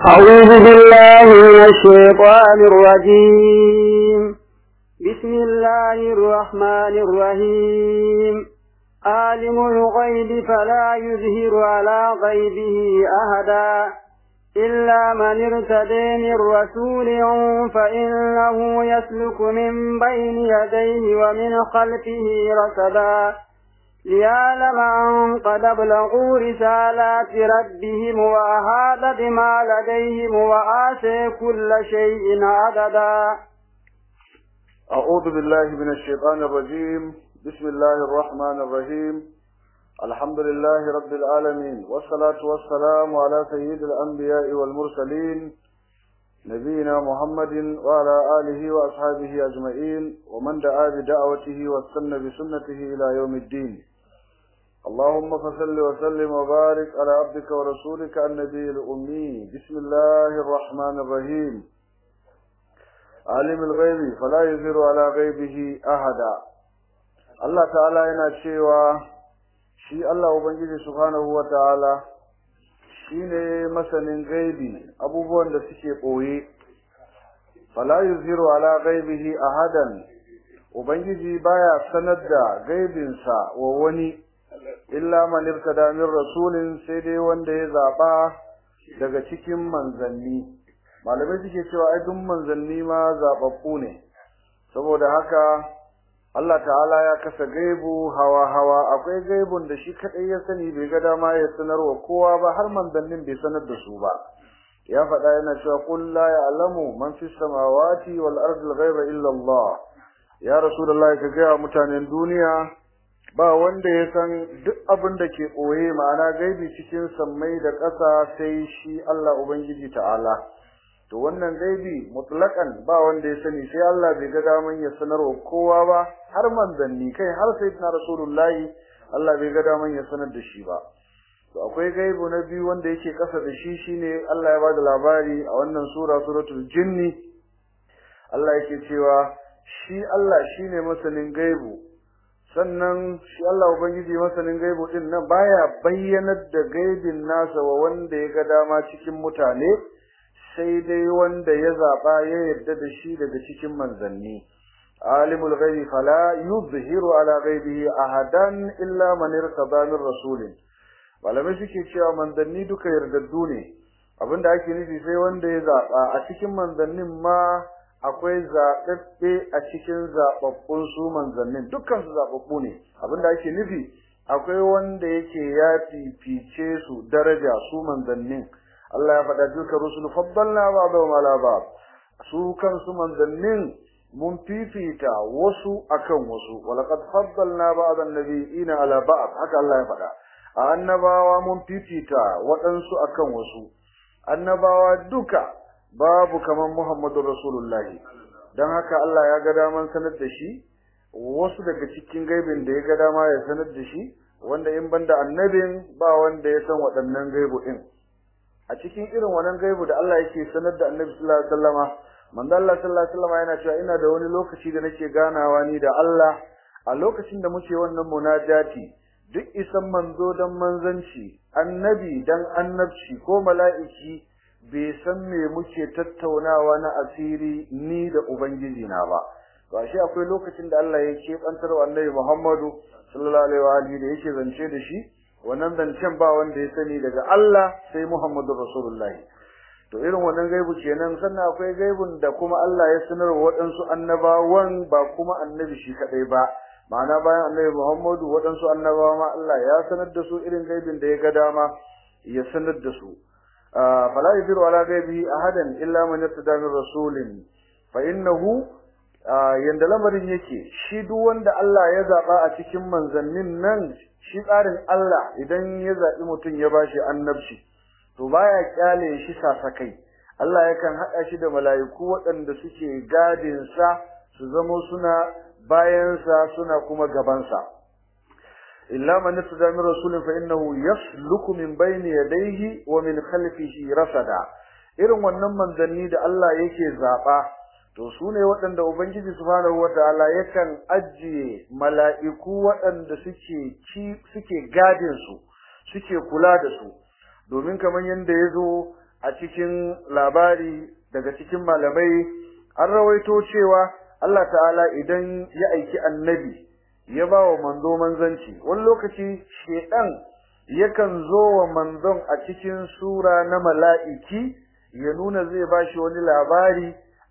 أعوذ بالله من الشيطان الرجيم بسم الله الرحمن الرحيم عالم الغيب فلا يظهر على غيبه أحدا إلا من ارتدي من رسول فإنه يسلك من بين يديه ومن خلفه رصدا ليعلم أن قد أبلغوا رسالات ربهم وأحاط بما لديهم وآتي كل شيء عددا أعوذ بالله من الشيطان الرجيم بسم الله الرحمن الرحيم الحمد لله رب العالمين والصلاة والسلام على سيد الأنبياء والمرسلين نبينا محمد وعلى آله وأصحابه أجمعين ومن دعا بدعوته واستنى بسنته إلى يوم الدين اللهم فصل وسلم وبارك على عبدك ورسولك النبي الأمي بسم الله الرحمن الرحيم عالم الغيب فلا يظهر على غيبه أحدا الله تعالى yana cewa shi Allah Ubangiji subhanahu wa ta'ala shi ne masanin gaibi abubuwan da suke ɓoye fala yuzhiru ala gaibihi ahadan Ubangiji baya sanar da gaibinsa wa wani illa man irtada min rasulin sai dai wanda ya zaba daga cikin manzanni malamai suke cewa ai duk manzanni ma zababbu ne saboda haka Allah ta'ala ya kasa gaibu hawa hawa akwai gaibun da shi kadai ya sani bai ga dama ya sanarwa kowa ba har manzannin bai sanar da su ba ya faɗa yana cewa qul la ya'lamu man fis samawati wal ardi al ghaiba illa Allah ya rasulullahi ka ga mutanen duniya ba wanda ya san duk abin da ke ɓoye ma'ana gaibi cikin sammai da ƙasa sai shi Allah Ubangiji ta'ala. To wannan gaibi mutlaƙan ba wanda ya sani sai Allah bai ga daman ya sanarwa kowa ba har manzanni kai har sai na Rasulullahi Allah bai ga daman ya sanar da shi ba. To akwai gaibu na biyu wanda yake ƙasa da shi shine Allah ya bada labari a wannan sura suratul jinni Allah yake cewa shi Allah shine masanin gaibu sannan shi Allah Ubangiji masanin gaibu din nan baya bayyanar da gaibin nasa wa wanda ya ga dama cikin mutane sai dai wanda ya zaba ya yarda da shi daga cikin manzanni alimul ghaibi fala yuzhiru ala ghaibihi ahadan illa man irtada min rasulin malamai suke cewa manzanni duka yardaddu ne abinda ake nufi sai wanda ya zaba a cikin manzannin ma akwai zaɓaɓɓe a cikin zaɓaɓɓun su manzannin dukkan su zaɓaɓɓu ne abinda ake nufi akwai wanda yake ya fifice su daraja su manzannin Allah ya faɗa duka rusul faddalna ba'dahum ala ba'd su kansu manzannin mun fifita wasu akan wasu walaqad faddalna ba'd an-nabiyina ala ba'd haka Allah ya faɗa a annabawa mun fifita waɗansu akan wasu annabawa duka babu kaman Muhammadu Rasulullahi don haka Allah ya ga daman sanar da shi wasu daga cikin gaibin da ya ga dama ya sanar da shi wanda in banda annabin ba wanda ya san waɗannan gaibu din a cikin irin wannan gaibu da Allah yake sanar da Annabi sallallahu alaihi wasallama manzo Allah sallallahu alaihi wasallama yana cewa ina da wani lokaci da nake ganawa ni da Allah a lokacin da muke wannan munajati duk isan manzo dan manzanci annabi dan annabci ko mala'iki bai san me muke tattaunawa na asiri ni da ubangiji na ba to ashe akwai lokacin da Allah ya kebantar wa Annabi Muhammadu sallallahu alaihi wa alihi da yake zance da shi wannan zancen ba wanda ya sani daga Allah sai Muhammadu Rasulullah to irin wannan gaibu kenan sannan akwai gaibun da kuma Allah ya sanar wa waɗansu annabawan ba kuma annabi shi kadai ba ma'ana bayan Annabi Muhammadu waɗansu annabawa ma Allah ya sanar da su irin gaibin da ya ga dama ya sanar da su فلا يذر على غيبه أحدا إلا من ارتدى من رسول فإنه yanda lamarin yake shi duk wanda Allah ya zaba a cikin manzannin nan shi tsarin Allah idan ya zabi mutum ya bashi annabci to baya kyale shi sasakai Allah yakan hada shi da mala'iku waɗanda suke gadin sa su zama suna bayan sa suna kuma gaban sa illa man tada min rasulin fa innahu yasluku min bayni yadayhi wa min khalfihi rasada irin wannan manzanni da Allah yake zaba to sune waɗanda ubangiji subhanahu wataala yakan ajiye mala'iku waɗanda suke ci suke gadin su suke kula da su domin kamar yanda yazo a cikin labari daga cikin malamai an rawaito cewa Allah ta'ala idan ya aiki annabi ya ba wa manzo manzanci wani lokaci shedan yakan zo wa manzon a cikin sura na mala'iki ya nuna zai ba shi wani labari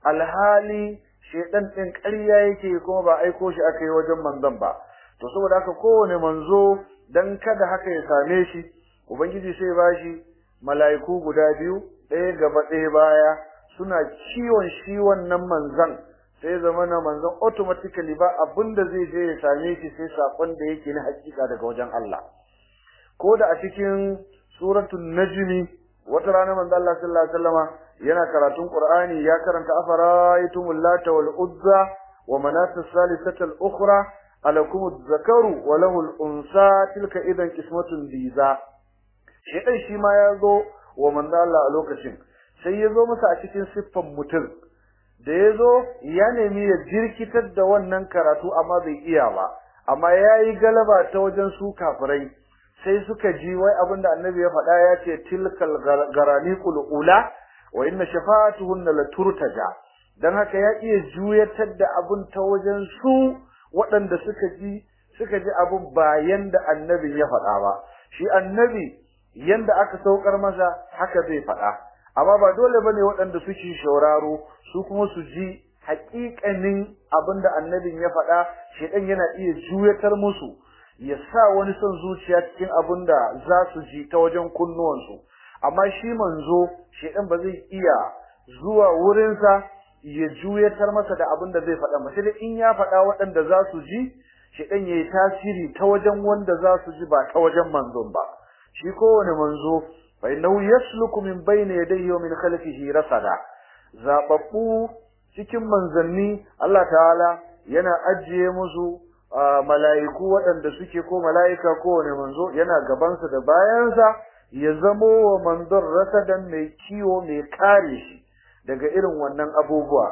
alhali shedan din ƙarya yake kuma ba aiko shi aka yi wajen manzon ba to saboda haka kowane manzo dan kada haka ya same shi ubangiji sai ba shi mala'iku guda biyu ɗaya gaba ɗaya baya suna ciwon shi wannan manzon sai zama na manzon automatically ba abinda zai je ya same shi sai sakon da yake na hakika daga wajen Allah ko da a cikin suratul najmi wata rana manzon Allah sallallahu alaihi wasallama yana karatun Qur'ani ya karanta afara'aytumul lata wal uzza wa manat as-salisata al-ukhra alakum adh-dhakaru wa lahu al-unsa tilka idan qismatun diza shedan shi ma ya zo wa manzon Allah a lokacin sai ya zo masa a cikin siffan mutum da ya zo ya nemi ya jirkitar da wannan karatu amma bai iya ba amma ya yi galaba ta wajen su kafirai sai suka ji wai abin da annabi ya faɗa ya ce tilkal garaniqul ula wa inna shafa'atuhunna la turtaja dan haka ya iya juyatar da abin ta wajen su waɗanda suka ji suka ji abin bayan da annabi ya faɗa ba shi annabi yanda aka saukar masa haka zai faɗa amma ba dole bane waɗanda suke shauraro su kuma su ji haƙiƙanin abinda annabin ya faɗa shedan yana iya juyatar musu ya sa wani son zuciya cikin abinda za su ji ta wajen kunnuwansu amma shi manzo shedan ba zai iya zuwa wurinsa ya juyatar masa da abinda zai faɗa ba sai dai in ya faɗa waɗanda za su ji shedan yayi tasiri ta wajen wanda za su ji ba ta wajen manzon ba shi kowane manzo fa innahu yasluku min bayni yadayhi wa min khalfihi rasada zababbu cikin manzanni Allah ta'ala yana ajiye musu mala'iku waɗanda suke ko mala'ika ko wani manzo yana gabansa da bayansa ya zamo wa manzon rasadan mai kiwo mai kare shi daga irin wannan abubuwa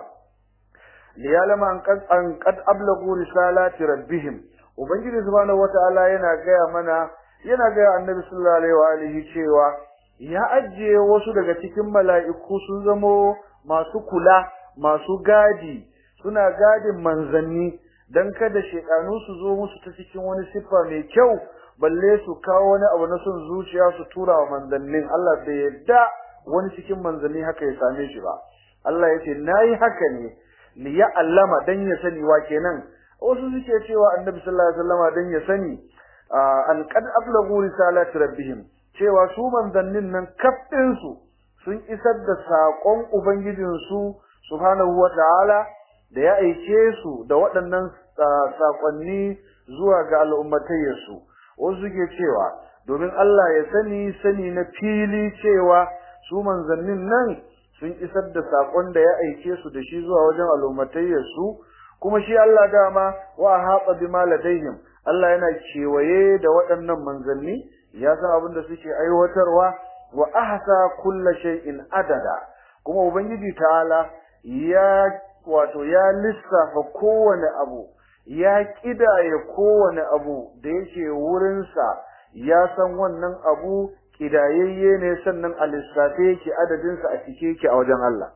liyalama an qad an qad ablagu risalati rabbihim ubangiji subhanahu wata'ala yana gaya mana yana gaya annabi sallallahu alaihi wa alihi cewa ya ajiye wasu daga cikin mala'iku sun zamo masu kula masu gadi suna gadin manzanni dan kada shekanu su zo musu ta cikin wani siffa mai kyau balle su kawo wani abu na son zuciya su tura wa manzannin Allah bai yadda wani cikin manzanni haka ya same shi ba Allah ya ce nayi haka ne li ya'lama dan ya sani wa kenan wasu suke cewa annabi sallallahu alaihi wasallama dan ya sani an qad ablagu risalati rabbihim cewa su manzannin nan kafin su sun isar da sakon ubangijin su subhanahu wataala da ya aike su da waɗannan sakonni zuwa ga al'ummatayyarsu wasu suke cewa domin Allah ya sani sani na fili cewa su manzannin nan sun isar da sakon da ya aike su da shi zuwa wajen al'ummatayyarsu kuma shi Allah dama wa haɓa bima ladaihim Allah yana kewaye da waɗannan manzanni ya san abin da suke aiwatarwa wa ahsa kulla shay'in adada kuma ubangiji ta'ala ya wato ya lissafa kowane abu ya kidaya kowane abu da yake wurinsa ya san wannan abu kidayayye ne sannan a lissafe yake adadinsa a cike yake a wajen Allah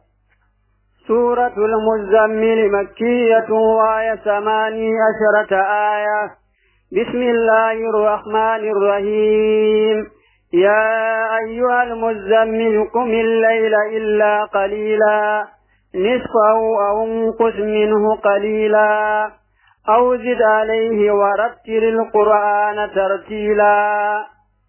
سورة المزمل مكية وآية ثماني عشرة آية بسم الله الرحمن الرحيم يا أيها المزمل قم الليل إلا قليلا نصفه أو انقص منه قليلا أو زد عليه ورتل القرآن ترتيلا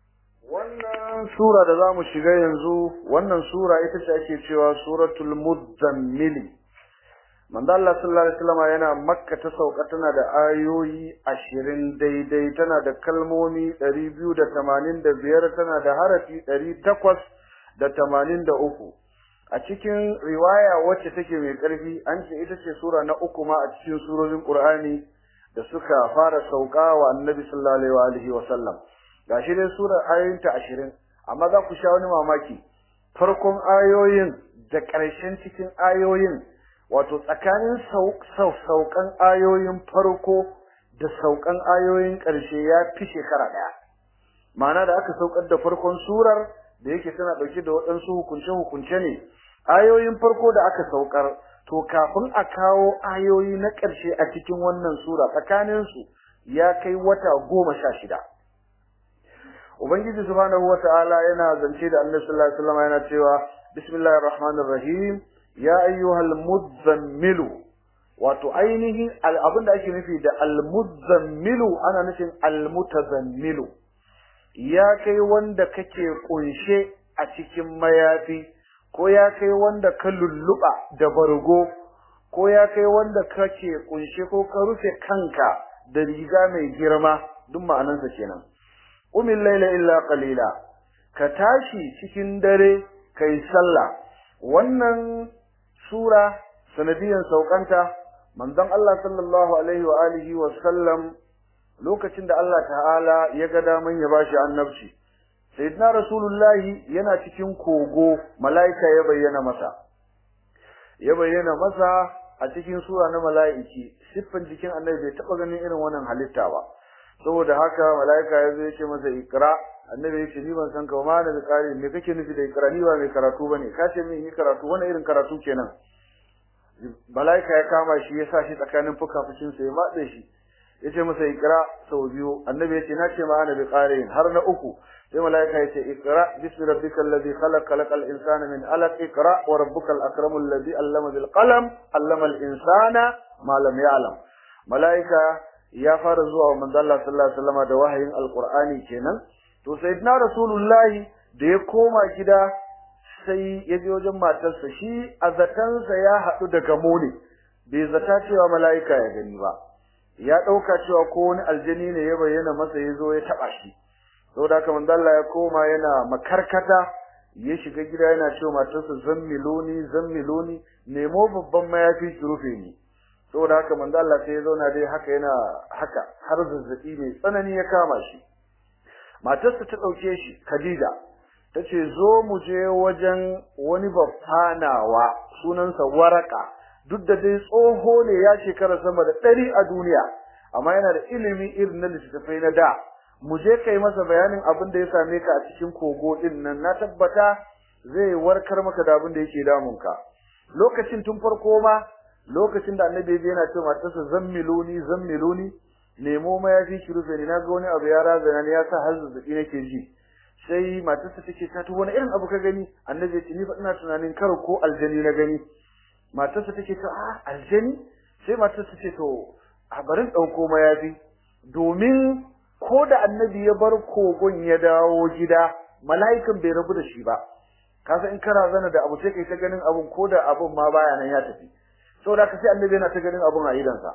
wannan sura da zamu shiga yanzu wannan sura ita ce ake cewa suratul muzammil manzo Allah sallallahu alaihi wasallam yana makka ta sauka tana da ayoyi 20 daidai tana da kalmomi 285 tana da harafi 883 a cikin riwaya wacce take mai ƙarfi an ce ita ce sura na uku ma a cikin surorin Qur'ani da suka fara sauka wa Annabi sallallahu alaihi wa sallam gashi dai surar ayoyinta 20 amma za ku sha wani mamaki farkon ayoyin da ƙarshen cikin ayoyin wato tsakanin saukan ayoyin farko da saukan ayoyin ƙarshe ya fi shekara ɗaya ma'ana da aka saukar da farkon surar da yake tana dauke da waɗansu hukunce hukunce ne ayoyin farko da aka saukar to kafin a kawo ayoyi na ƙarshe a cikin wannan sura tsakanin su ya kai wata goma sha shida ubangiji subhanahu wata'ala yana zance da annabi sallallahu alaihi wasallam yana cewa bismillahir rahmanir rahim ya ayyuhal muzammilu wato ainihin abin da ake nufi da almuzammilu ana nufin almutazammilu ya kai wanda kake kunshe a cikin mayafi ko ya kai wanda ka lulluba da bargo ko ya kai wanda kake kunshe ko ka rufe kanka da riga mai girma duk ma'anansa kenan umil laila illa qalila ka tashi cikin dare kai sallah wannan sura sanadiyan saukanta manzon Allah sallallahu alaihi wa alihi wa sallam lokacin da Allah ta'ala ya ga daman ya bashi annabci sayyidina rasulullahi yana cikin kogo malaika ya bayyana masa ya bayyana masa a cikin sura na malaiki siffan jikin annabi bai taba ganin irin wannan halitta ba saboda haka malaika ya zo ya ce masa ikra annabi ya ce ni ban san ka ma da kare me kake nufi da ikra ni ba mai karatu bane ka ce min yi karatu wani irin karatu kenan malaika ya kama shi ya sa shi tsakanin fukafukin sa ya matse shi ya ce masa ikra sau biyu annabi ya ce na ce ma ana bi qarin har na uku sai malaika ya ce ikra bismi rabbikal ladhi khalaq khalaqal insana min alaq ikra wa rabbukal akramul ladhi allama bil qalam allama al insana ma lam ya'lam malaika ya fara zuwa wa manzo Allah sallallahu alaihi wasallam da wahayin alqur'ani kenan to sayyidina rasulullahi da ya koma gida sai ya je wajen matarsa shi a zatansa ya haɗu da gamo ne bai zata cewa mala'ika ya gani ba ya ɗauka cewa ko wani aljani ne ya bayyana masa ya zo ya taɓa shi saboda haka manzo Allah ya koma yana makarkata ya shiga gida yana cewa matarsa zammiloni zammiloni nemo babban mayafi ki rufe ni saboda haka manzo Allah sai ya zauna dai haka yana haka har zazzabi mai tsanani ya kama shi matarsa ta dauke shi Khadija tace zo mu je wajen wani baffanawa sunansa Waraka duk da dai tsoho ne ya shekara sama da ɗari a duniya amma yana da ilimi irin na littattafai na da mu je kai masa bayanin abin da ya same ka a cikin kogo din nan na tabbata zai warkar maka da abin da yake damunka lokacin tun farko ma lokacin da annabi ya yana cewa matarsa zammiluni zammiluni nemo mayafi ki rufe ni naga wani abu ya razana ni ya sa har zazzabi nake ji sai matarsa take ta to wani irin abu ka gani annabi ya ce ni fa ina tunanin kar ko aljani na gani matarsa take ta a aljani sai matarsa ce to a barin dauko mayafi domin ko da annabi ya bar kogon ya dawo gida mala'ikan bai rabu da shi ba kasa in kana zana da abu sai kai ta ganin abun ko da abun ma baya nan ya tafi saboda haka sai annabi yana ta ganin abun a idansa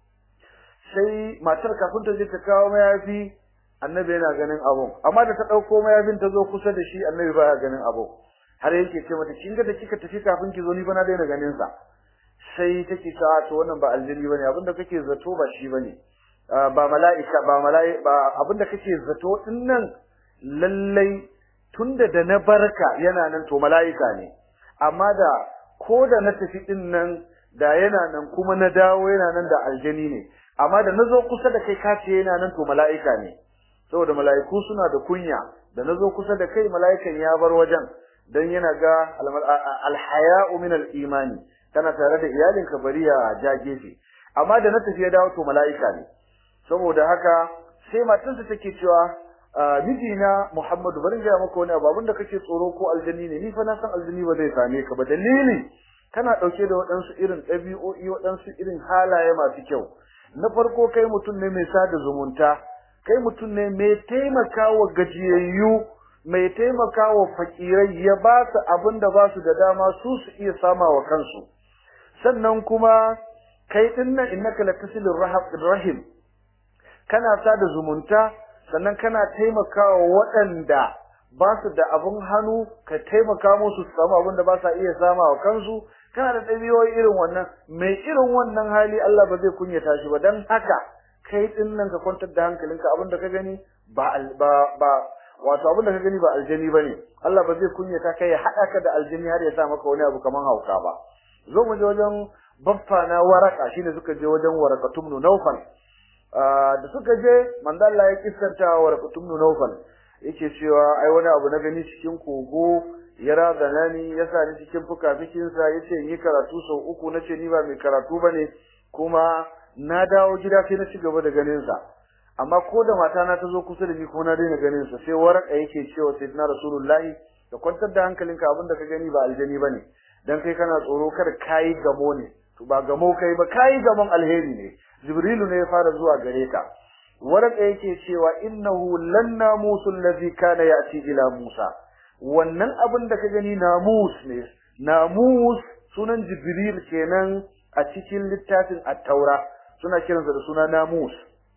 sai matar kafin ta je ta kawo mayafi annabi yana ganin abun amma da ta dauko mayafin ta zo kusa da shi annabi baya ganin abun har yake ce mata kin ga da kika tafi kafin ki zo ni ba na daina ganin sa sai take ta to wannan ba aljini bane abinda kake zato ba shi bane ba mala'ika ba mala'i ba abinda kake zato din nan lallai tunda da na barka yana nan to mala'ika ne amma da ko da na tafi din nan da yana nan kuma na dawo yana nan da aljani ne amma da nazo kusa da kai kace yana nan to mala'ika ne saboda mala'iku suna da kunya da nazo kusa da kai mala'ikan ya bar wajen dan yana ga alhaya'u min al-imani kana tare da iyalinka bari ya ja gefe amma da na tafi ya dawo to mala'ika ne saboda haka sai matarsa take cewa mijina Muhammadu bari ga maka wani abu abinda kake tsoro ko aljani ne ni fa na san aljani ba zai same ka ba dalili kana dauke da waɗansu irin ɗabi'o'i waɗansu irin halaye masu kyau na farko kai mutum ne mai sada zumunta kai mutum ne mai taimakawa gajiyayyu mai taimakawa fakirai ya ba su abin da ba su da dama su su iya sama wa kansu sannan kuma kai dinnan innaka latasilir rahim kana sada zumunta sannan kana taimakawa waɗanda ba su da abin hannu ka taimaka musu su samu abin da ba sa iya sama wa kansu kana da ɗabi'o'i irin wannan mai irin wannan hali Allah ba zai kunyata shi ba dan haka kai din nan ka kwantar da hankalinka abin da ka gani ba ba ba wato abin da ka gani ba aljani bane Allah ba zai kunyata kai ya haɗa ka da aljani har ya sa maka wani abu kaman hauka ba zo mu je wajen baffa na waraka shine suka je wajen warakatum nu nawfal da suka je manzo Allah ya kissanta warakatum nu nawfal yake cewa ai wani abu na gani cikin kogo ya razana ni ya sa ni cikin fukafikinsa ya ce yi karatu sau uku na ce ni ba mai karatu ba ne kuma na dawo gida sai na ci gaba da ganinsa amma ko da matana ta zo kusa da ni ko na daina ganinsa sai waraka yake cewa sayyidina rasulullahi ka kwantar da hankalinka abin da ka gani ba aljani ba ne dan kai kana tsoro kada kayi gamo ne to ba gamo kai ba kayi gamon alheri ne jibrilu ne ya fara zuwa gare ka waraka yake cewa innahu lan namusul ladhi kana ya'ti ila musa wannan abin da ka gani namus ne namus sunan jibril kenan a cikin littafin at-taura suna kiransa da suna namus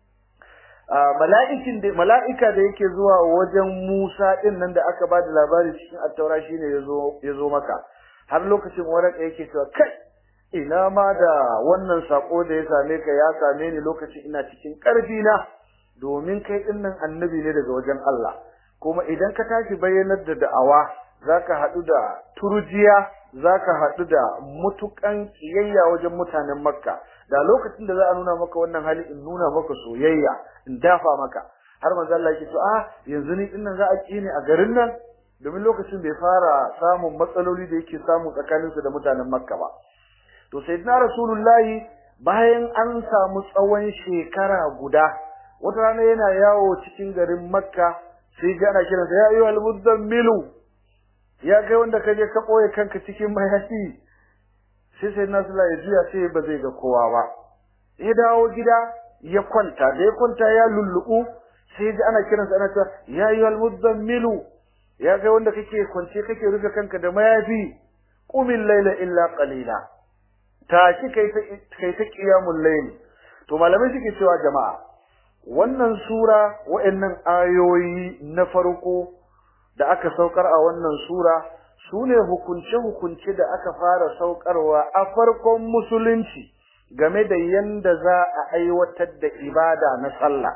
mala'ikin da mala'ika da yake zuwa wajen Musa din nan da aka bada labari cikin at-taura shine yazo yazo maka har lokacin waraka yake cewa kai ina ma da wannan sako da ya same ka ya same ni lokacin ina cikin karfi na domin kai din nan annabi ne daga wajen Allah kuma idan ka tashi bayyanar da da'awa zaka hadu da turjiya zaka hadu da mutukan kiyayya wajen mutanen Makka da lokacin da za a nuna maka wannan hali in nuna maka soyayya in dafa maka har manzo Allah yake to ah yanzu ni din nan za a ki ne a garin nan domin lokacin bai fara samun matsaloli da yake samu tsakaninsu da mutanen Makka ba to sayyidina rasulullahi bayan an samu tsawon shekara guda wata rana yana yawo cikin garin makka sai ga ana kiransa ya ayyuhal mudammilu ya kai wanda kaje ka boye kanka cikin mayafi sai sai nasula ya juya sai ba zai ga kowa ba ya dawo gida ya kwanta da ya kwanta ya lullubu sai ji ana kiransa ana cewa ya ayyuhal mudammilu ya kai wanda kake kwance kake rufe kanka da mayafi qumil layla illa qalila tashi kai ta kai ta qiyamul layl to malamai suke cewa jama'a wannan sura wa'annan ayoyi na farko da aka saukar a wannan sura sune hukunce hukunce da aka fara saukarwa a farkon musulunci game da yanda za a aiwatar da ibada na sallah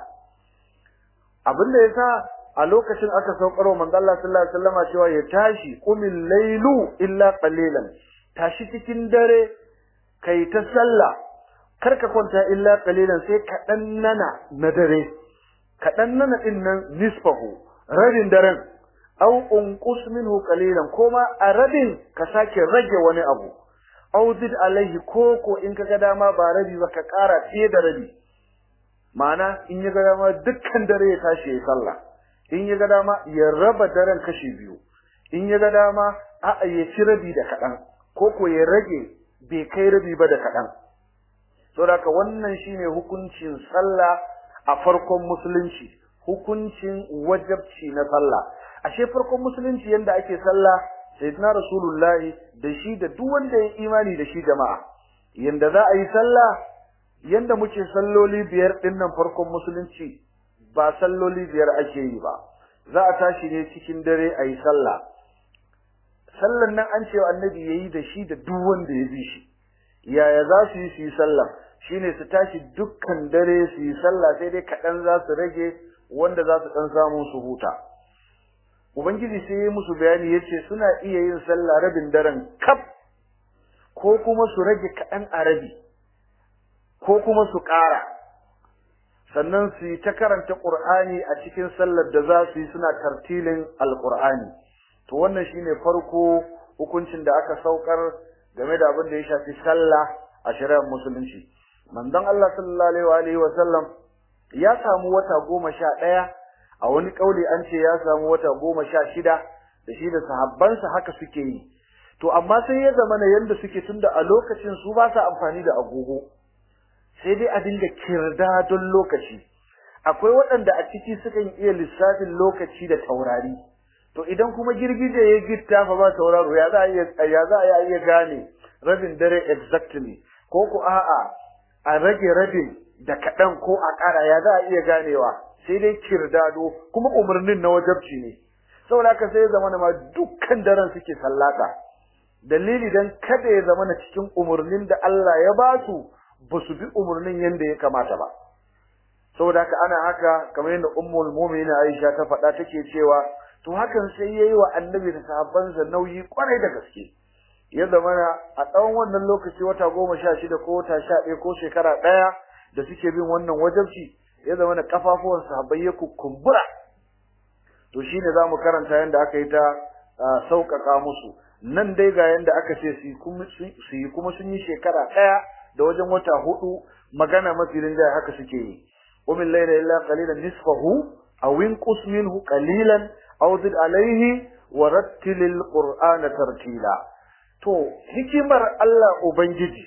abinda yasa a lokacin aka saukarwa manzo Allah sallallahu alaihi wasallama cewa ya tashi qumil laylu illa qalilan tashi cikin dare kai ta sallah kar ka kwanta illa qalilan sai kaɗan nana na dare kaɗan nana din nan nisfahu rabin daren aw unqus minhu qalilan koma a rabin ka sake rage wani abu aw zid alaihi koko in kaga dama ba rabi ba ka ƙara fiye da rabi ma'ana in ya ga dama dukkan dare ya tashi ya sallah in ya ga dama ya raba daren kashi biyu in ya ga dama a'a ya ci rabi da kaɗan koko ya rage bai kai rabi ba da kaɗan saboda wannan shine hukuncin sallah a farkon musulunci hukuncin wajabci na sallah ashe farkon musulunci yanda ake sallah sayyidina rasulullahi da shi da duk wanda ya imani da shi jama'a yanda za a yi sallah yanda muke salloli biyar din nan farkon musulunci ba salloli biyar ake yi ba za a tashi ne cikin dare a yi sallah sallan nan an ce annabi yayi da shi da duk wanda ya bi shi yaya za su yi su yi sallah shine su tashi dukkan dare su yi sallah sai dai kaɗan za su rage wanda za su ɗan samu su huta ubangiji sai ya musu bayani ya ce suna iya yin sallah rabin daren kaf ko kuma su rage kaɗan a rabi ko kuma su ƙara sannan su yi ta karanta ƙur'ani a cikin sallar da za su yi suna tartilin alƙur'ani to wannan shine farko hukuncin da aka saukar game da abin da ya shafi sallah a shari'ar musulunci manzon Allah sallallahu alaihi wa sallam ya samu wata goma sha ɗaya a wani kauli an ce ya samu wata goma sha shida da shi da sahabbansa haka suke yi to amma sai ya zama na yanda suke tunda a lokacin su ba sa amfani da agogo sai dai a dinga kirda don lokaci akwai waɗanda a ciki sukan iya lissafin lokaci da taurari to idan kuma girgije ya gitta fa ba tauraro ya za a iya ya za a iya gane rabin dare exactly ko ko a'a a rage rabin da kaɗan ko a ƙara ya za a iya ganewa sai dai kirdado kuma umarnin na wajabci ne saboda haka sai ya zama ma dukkan daren suke sallata dalili dan kada ya zama na cikin umarnin da Allah ya ba su ba su bi umarnin yanda ya kamata ba saboda haka ana haka kamar yadda ummul mu'minin Aisha ta faɗa take cewa to hakan sai yayi wa annabi da sahabbansa nauyi kwarai da gaske ya zama a tsawon wannan lokaci wata goma sha shida ko wata sha ɗaya ko shekara ɗaya da suke bin wannan wajabci ya zama da kafafuwan sahabbai ya kukumbura to shine zamu karanta yanda aka yi ta sauƙaƙa musu nan dai ga yanda aka ce su yi kuma sun yi shekara ɗaya da wajen wata hudu magana mafi rinjaye haka suke yi umin laila illa qalilan nisfahu aw inqus minhu qalilan aw zid alayhi wa rattilil qur'ana tartila to hikimar Allah ubangiji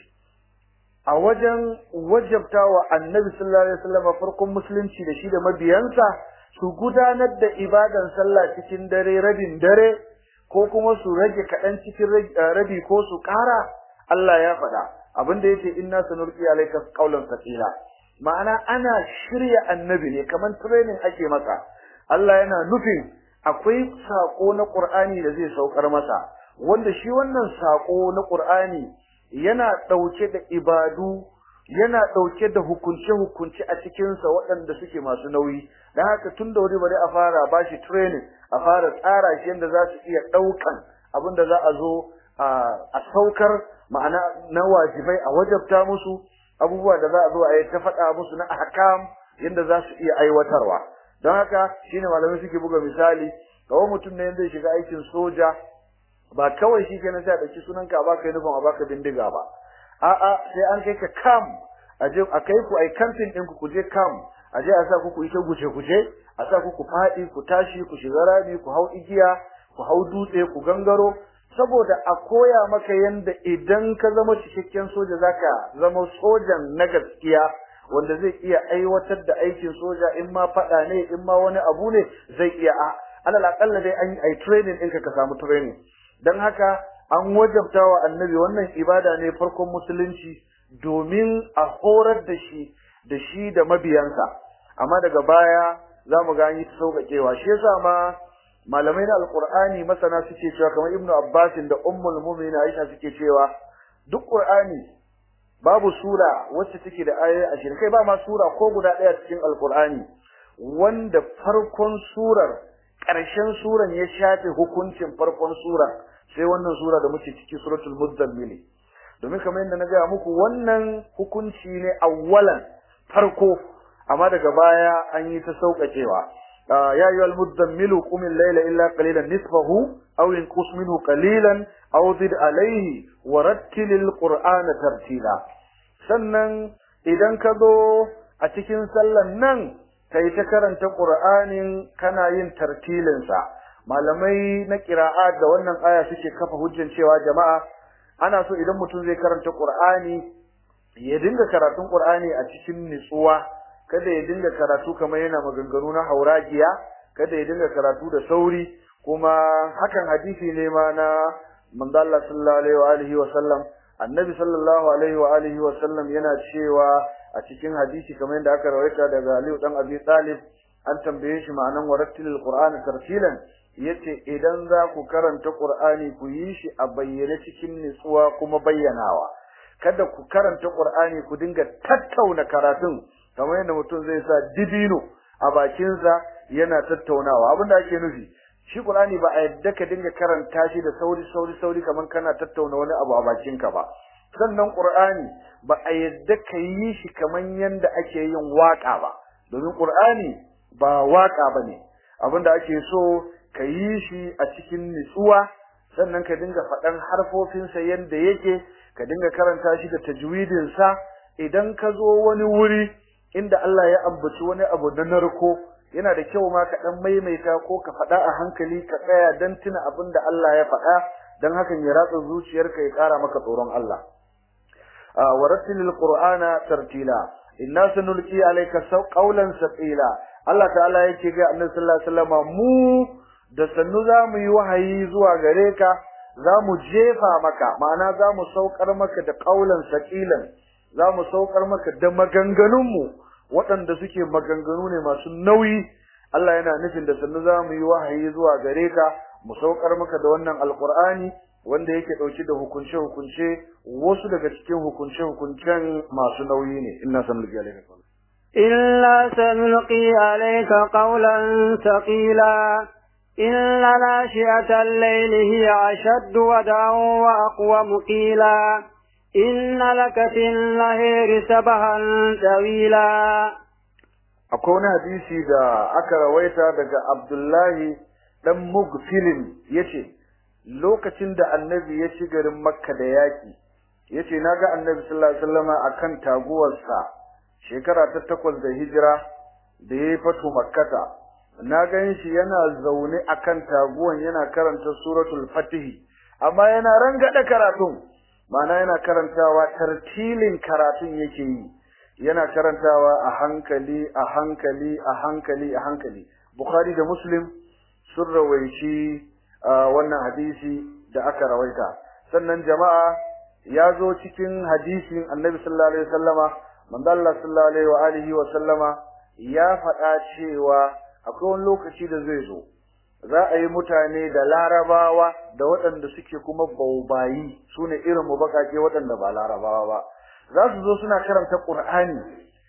a wajen wajabta wa annabi sallallahu alaihi wasallam farkon musulunci da shi da mabiyansa su gudanar da ibadan sallah cikin dare rabin dare ko kuma su rage kaɗan cikin rabi ko su ƙara Allah ya faɗa abin da yace inna sanulqi alayka qawlan thaqila ma'ana ana shirya annabi ne kaman training ake masa Allah yana nufin akwai sako na Qur'ani da zai saukar masa wanda shi wannan sako na Qur'ani yana ɗauke da ibadu yana ɗauke da hukunce-hukunce a cikinsa waɗanda suke masu nauyi don haka tun da wuri bari a fara ba shi training a fara tsara shi yadda za su iya ɗaukan abin da za a zo a saukar ma'ana na wajibai a wajabta musu abubuwa da za a zo a yi ta faɗa musu na ahkam yadda za su iya aiwatarwa don haka shine malamai suke buga misali kawai mutum ne zai shiga aikin soja ba kawai shi kenan sai a ɗauki sunanka a baka uniform a baka bindiga ba a'a sai an kai ka kam a je a kai ku ai camping ɗin ku ku je kam a je a sa ku ku ita guje guje a sa ku ku faɗi ku tashi ku shiga rami ku hau igiya ku hau dutse ku gangaro saboda a koya maka yanda idan ka zama cikakken soja zaka zama sojan na gaskiya wanda zai iya aiwatar da aikin soja in ma faɗa ne in ma wani abu ne zai iya a alal akalla dai an yi training ɗinka ka samu training don haka an wajabta wa annabi wannan ibada ne farkon musulunci domin a horar da shi da shi da mabiyansa amma daga baya za mu ga an yi ta sauƙaƙewa shi yasa ma malamai na alƙur'ani masana suke cewa kamar ibnu abbasin da ummul mu'minin aisha suke cewa duk ƙur'ani babu sura wacce take da ayoyi ashirin kai ba ma sura ko guda ɗaya cikin alƙur'ani wanda farkon surar ƙarshen suran ya shafe hukuncin farkon surar sai wannan sura da muke ciki suratul muzammil domin kamar yadda na gaya muku wannan hukunci ne awwalan farko amma daga baya an yi ta sauƙaƙewa ya ayyuhal muzammil qum al-layla illa qalilan nisfahu aw inqus minhu qalilan aw zid alayhi wa rattilil qur'ana tartila sannan idan ka zo a cikin sallan nan kai ta karanta qur'anin kana yin tartilinsa malamai na qira'a da wannan aya suke kafa hujjan cewa jama'a ana so idan mutum zai karanta qur'ani ya dinga karatun qur'ani a cikin nutsuwa kada ya dinga karatu kamar yana maganganu na hauragiya kada ya dinga karatu da sauri kuma hakan hadisi ne ma na manzo Allah sallallahu alaihi wa alihi wa sallam annabi sallallahu alaihi wa alihi wa sallam yana cewa a cikin hadisi kamar yadda aka rawaita daga Ali dan Abi Talib an tambaye shi ma'anan warattilil qur'ana tartilan yace idan za ku karanta qur'ani ku yi shi a bayyane cikin nutsuwa kuma bayyanawa kada ku karanta qur'ani ku dinga tattauna karatun kamar yadda mutum zai sa dibino a bakinsa yana tattaunawa abinda ake nufi shi qur'ani ba a yadda ka dinga karanta shi da sauri sauri sauri kamar kana tattauna wani abu a bakinka ba sannan qur'ani ba a yadda ka yi shi kamar yadda ake yin waka ba domin qur'ani ba waka bane abinda ake so ka yi shi a cikin nutsuwa sannan ka dinga faɗan harfofinsa yadda yake ka dinga karanta shi da tajwidinsa idan ka zo wani wuri inda Allah ya ambaci wani abu na narko yana da kyau ma ka dan maimaita ko ka faɗa a hankali ka tsaya dan tuna abin da Allah ya faɗa dan hakan ya ratsa zuciyarka ya ƙara maka tsoron Allah warattilil qur'ana tartila inna sanulqi alayka qawlan saqila Allah ta'ala yake ga Annabi sallallahu alaihi wasallam mu da sannu za mu yi wahayi zuwa gare ka za mu jefa maka ma'ana za mu saukar maka da qawlan saqilan za mu saukar maka da maganganunmu waɗanda suke maganganu ne masu nauyi Allah yana nufin da sannu za mu yi wahayi zuwa gare ka mu saukar maka da wannan alkur'ani wanda yake ɗauke da hukunce-hukunce wasu daga cikin hukunce-hukuncen masu nauyi ne inna sanulqi alayka qawlan إلا سنلقي عليك قولا ثقيلا إن ناشئة الليل هي أشد ودعا وأقوم قيلا إن لك في النهر سبحا طويلا akwai wani hadisi da aka rawaita daga Abdullahi dan Mugfilin yace lokacin da annabi ya ci garin Makka da yaki yace naga annabi sallallahu alaihi wasallama akan taguwarsa shekara ta takwas da hijira da yayi fatu makkata na gan shi yana zaune akan taguwan yana karanta suratul fatih amma yana rangada karatun ma'ana yana karantawa tartilin karatun yake yi yana karantawa a hankali a hankali a hankali a hankali bukhari da muslim sun rawaici wannan hadisi da aka rawaita sannan jama'a ya zo cikin hadisin annabi sallallahu alaihi wasallama manzo Allah sallallahu alaihi wa alihi wa sallama ya faɗa cewa akwai wani lokaci da zai zo za a yi mutane da larabawa da waɗanda suke kuma baubayi su ne irin mu baƙaƙe waɗanda ba larabawa ba za su zo suna karanta ƙur'ani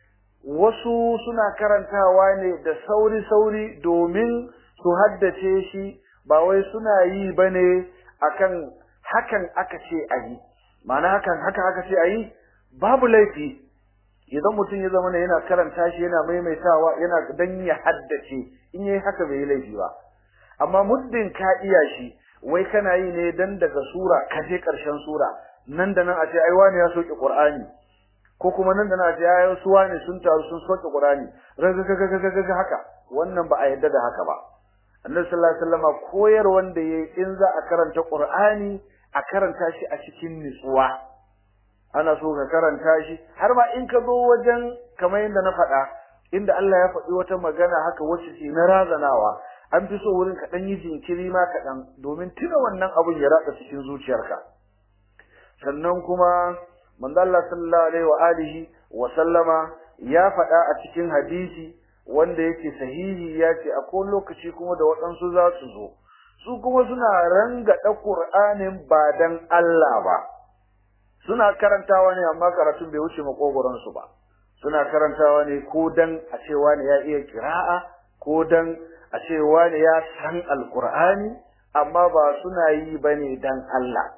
wasu suna karantawa ne da sauri-sauri domin su haddace shi ba wai suna yi ba ne akan hakan aka ce a yi ma'ana hakan haka aka ce a yi babu laifi idan mutum ya zama yana karanta shi yana maimaitawa yana dan ya haddace in yayi haka bai laifi ba amma muddin ka iya shi wai kana yi ne dan daga sura ka je karshen sura nan da nan a ce ai wani ya soke qur'ani ko kuma nan da nan a ce ai su wani sun taru sun soke qur'ani ragagagagaga haka wannan ba a yadda da haka ba annabi sallallahu alaihi wasallam koyar wanda yayi in za a karanta qur'ani a karanta shi a cikin nutsuwa ana so ka karanta shi har ma in ka zo wajen kamar yadda na faɗa inda Allah ya faɗi wata magana haka wacce ce na razanawa an fi so wurin ka ɗan yi jinkiri ma kaɗan domin tuna wannan abun ya ratsa cikin zuciyarka sannan kuma manzo Allah sallallahu alaihi wa alihi wa sallama ya faɗa a cikin hadisi wanda yake sahihi ya ce akwai lokaci kuma da waɗansu za su zo su kuma suna rangada Qur'anin ba dan Allah ba suna karantawa ne amma karatun bai wuce makogoron su ba suna karantawa ne ko dan a cewa ne ya iya kira'a ko dan a cewa ne ya san alqur'ani amma ba suna yi bane dan Allah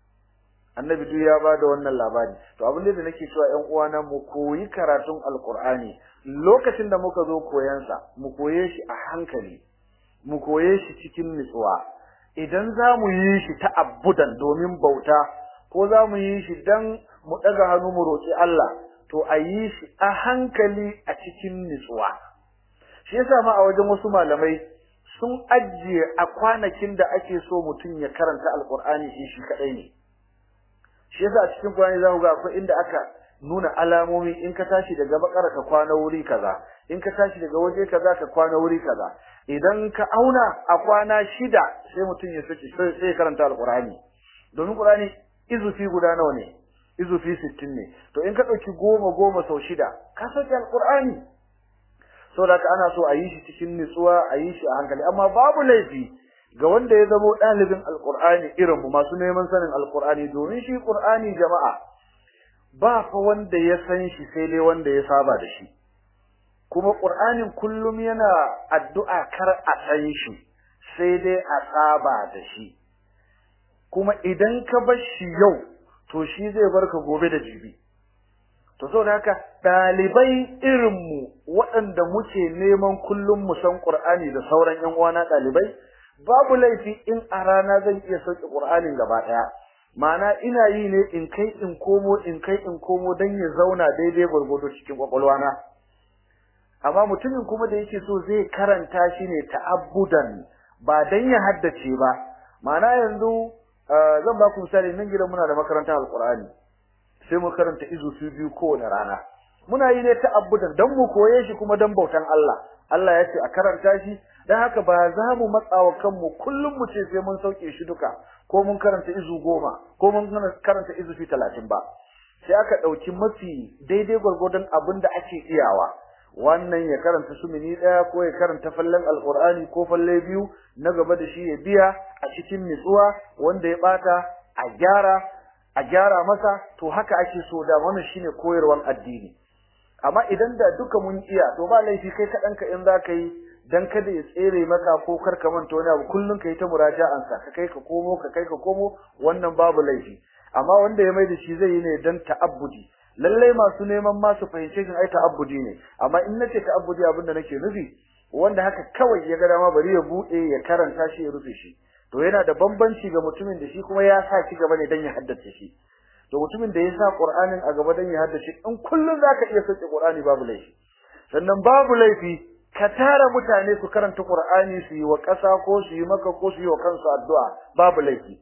annabi duk ya bada wannan labari to abin da nake cewa ƴan uwana mu koyi karatun alqur'ani lokacin da muka zo koyan sa mu koye shi a hankali mu koye shi cikin nutsuwa idan za mu yi shi ta'abbudan domin bauta ko za mu yi shi dan mu ɗaga hannu mu roƙi Allah to a yi shi a hankali a cikin nutsuwa shi yasa ma a wajen wasu malamai sun ajiye a kwanakin da ake so mutum ya karanta alkur'ani shi shi kadai ne shi yasa a cikin Qur'ani za ku ga akwai inda aka nuna alamomi in ka tashi daga bakara ka kwana wuri kaza in ka tashi daga waje kaza ka kwana wuri kaza idan ka auna a kwana shida sai mutum ya saki sai ya karanta alkur'ani domin Qur'ani izufi guda nawa ne izufi 60 ne to in ka dauki goma goma sau shida ka saki alkur'ani saboda ka ana so a yi shi cikin nutsuwa a yi shi a hankali amma babu laifi ga wanda ya zamo ɗalibin alkur'ani irin mu masu neman sanin alkur'ani domin shi qur'ani jama'a ba fa wanda ya san shi sai dai wanda ya saba da shi kuma qur'anin kullum yana addu'a kar a san shi sai dai a saba da shi kuma idan ka bar shi yau to shi zai barka gobe da jibi to saboda haka dalibai irin mu waɗanda muke neman kullum mu san Qur'ani da sauran ƴan uwana dalibai babu laifi in a rana zan iya sauke Qur'anin gaba ɗaya ma'ana ina yi ne in kai in komo in kai in komo dan ya zauna daidai gurgudu cikin kwakwalwana amma mutumin kuma da yake so zai karanta shi ne ta'abbudan ba dan ya haddace ba ma'ana yanzu zan ba ku misali nan gidan muna da makarantar alqur'ani sai mu karanta izu su biyu kowane rana muna yi ne ta'abbudan dan mu koye shi kuma dan bautan Allah Allah ya ce a karanta shi dan haka ba za mu matsawa kanmu kullum mu ce sai mun sauke shi duka ko mun karanta izu goma ko mun karanta izu fi talatin ba sai aka ɗauki mafi daidai gwargwadon abin da ake iyawa wannan ya karanta sumini ɗaya ko ya karanta fallen alƙur'ani ko falle biyu na gaba da shi ya biya a cikin nutsuwa wanda ya ɓata a gyara a gyara masa to haka ake so da wannan shine koyarwar addini amma idan da duka mun iya to ba laifi kai kaɗan ka in za ka yi dan kada ya tsere maka ko kar ka manta wani abu kullun ka yi ta muraja'an sa ka kai ka komo ka kai ka komo wannan babu laifi amma wanda ya mai da shi zai yi ne dan ta'abbudi lallai masu neman ma su fahimce shi ai ta'abbudi ne amma in nace ta'abbudi abinda nake nufi wanda haka kawai ya ga dama bari ya bude ya karanta shi ya rufe shi to yana da bambanci ga mutumin da shi kuma ya sa shi gaba ne dan ya haddace shi to mutumin da ya sa Qur'anin a gaba dan ya haddace in kullun zaka iya sauke Qur'ani babu laifi sannan babu laifi ka tara mutane su karanta Qur'ani su yi wa ƙasa ko su yi maka ko su yi wa kansu addu'a babu laifi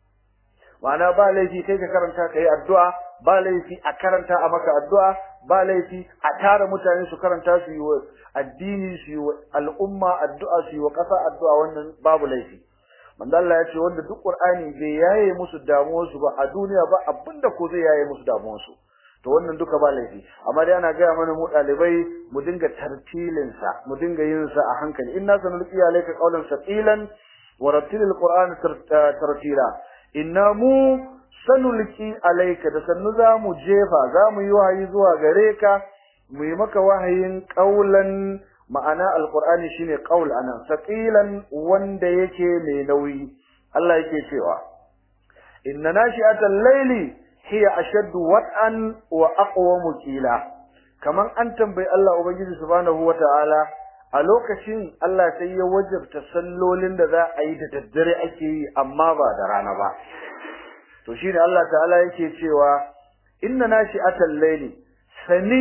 ma'ana ba laifi kai ka karanta kai addu'a ba laifi a karanta a maka addu'a ba laifi a tara mutane su karanta su yi wa addini su yi wa al'umma addu'a su yi wa ƙasa addu'a wannan babu laifi manzo Allah ya ce wanda duk Qur'ani bai yaye musu damuwar su ba a duniya ba abinda ko zai yaye musu damuwar su to wannan duka ba laifi amma dai ana gaya mana mu dalibai mu dinga tartilin sa mu dinga yin sa a hankali inna sanulqi alayka qawlan saqilan wa rattilil qur'ana tartila inna mu sanulqi alayka da sannu za mu jefa za mu yi wahayi zuwa gare ka mu yi maka wahayin qawlan ma'ana alqur'ani shine qaul anan saqilan wanda yake mai nauyi Allah yake cewa inna nashi'atal layli hiya ashaddu wat'an wa aqwamu qila kaman an tambayi Allah ubangiji subhanahu wata'ala a lokacin Allah sai ya wajabta sallolin da za a yi da daddare ake yi amma ba da rana ba to shine Allah ta'ala yake cewa inna nashi'atal layli sani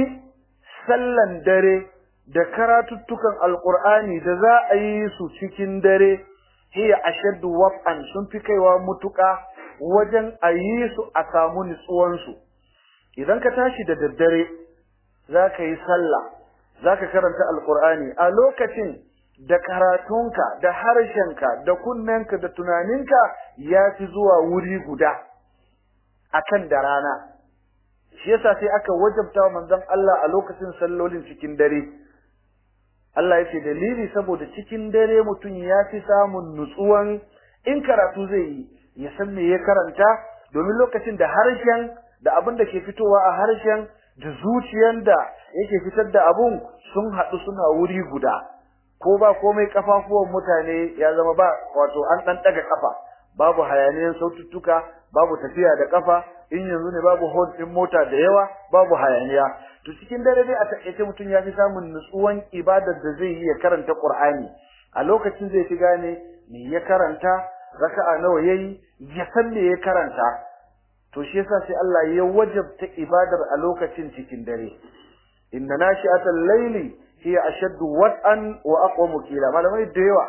sallan dare da karatuttukan alqur'ani da za a yi su cikin dare hiya ashaddu wat'an sun fi kaiwa mutuka wajen a yi su a samu nutsuwansu idan ka tashi da daddare za ka yi sallah za ka karanta alkur'ani a lokacin da karatunka da harshenka da kunnenka da tunaninka ya fi zuwa wuri guda akan da rana shi yasa sai aka wajabta wa manzon Allah a lokacin sallolin cikin dare Allah ya ce dalili saboda cikin dare mutum ya fi samun nutsuwan in karatu zai yi ya san me ya karanta domin lokacin da harshen da abin da ke fitowa a harshen da zuciyar da yake fitar da abun sun haɗu suna wuri guda ko ba komai kafafuwan mutane ya zama ba wato an ɗan ɗaga kafa babu hayaniyan saututtuka babu tafiya da kafa in yanzu ne babu hon ɗin mota da yawa babu hayaniya to cikin dare dai a taƙaice mutum ya fi samun nutsuwan ibadar da zai yi ya karanta Qur'ani a lokacin zai fi gane me ya karanta raka'a nawa yayi ya san me ya karanta to shi yasa sai Allah ya wajabta ibadar a lokacin cikin dare inna nashi'atal layli hiya ashaddu wat'an wa aqwamu qila malamai da yawa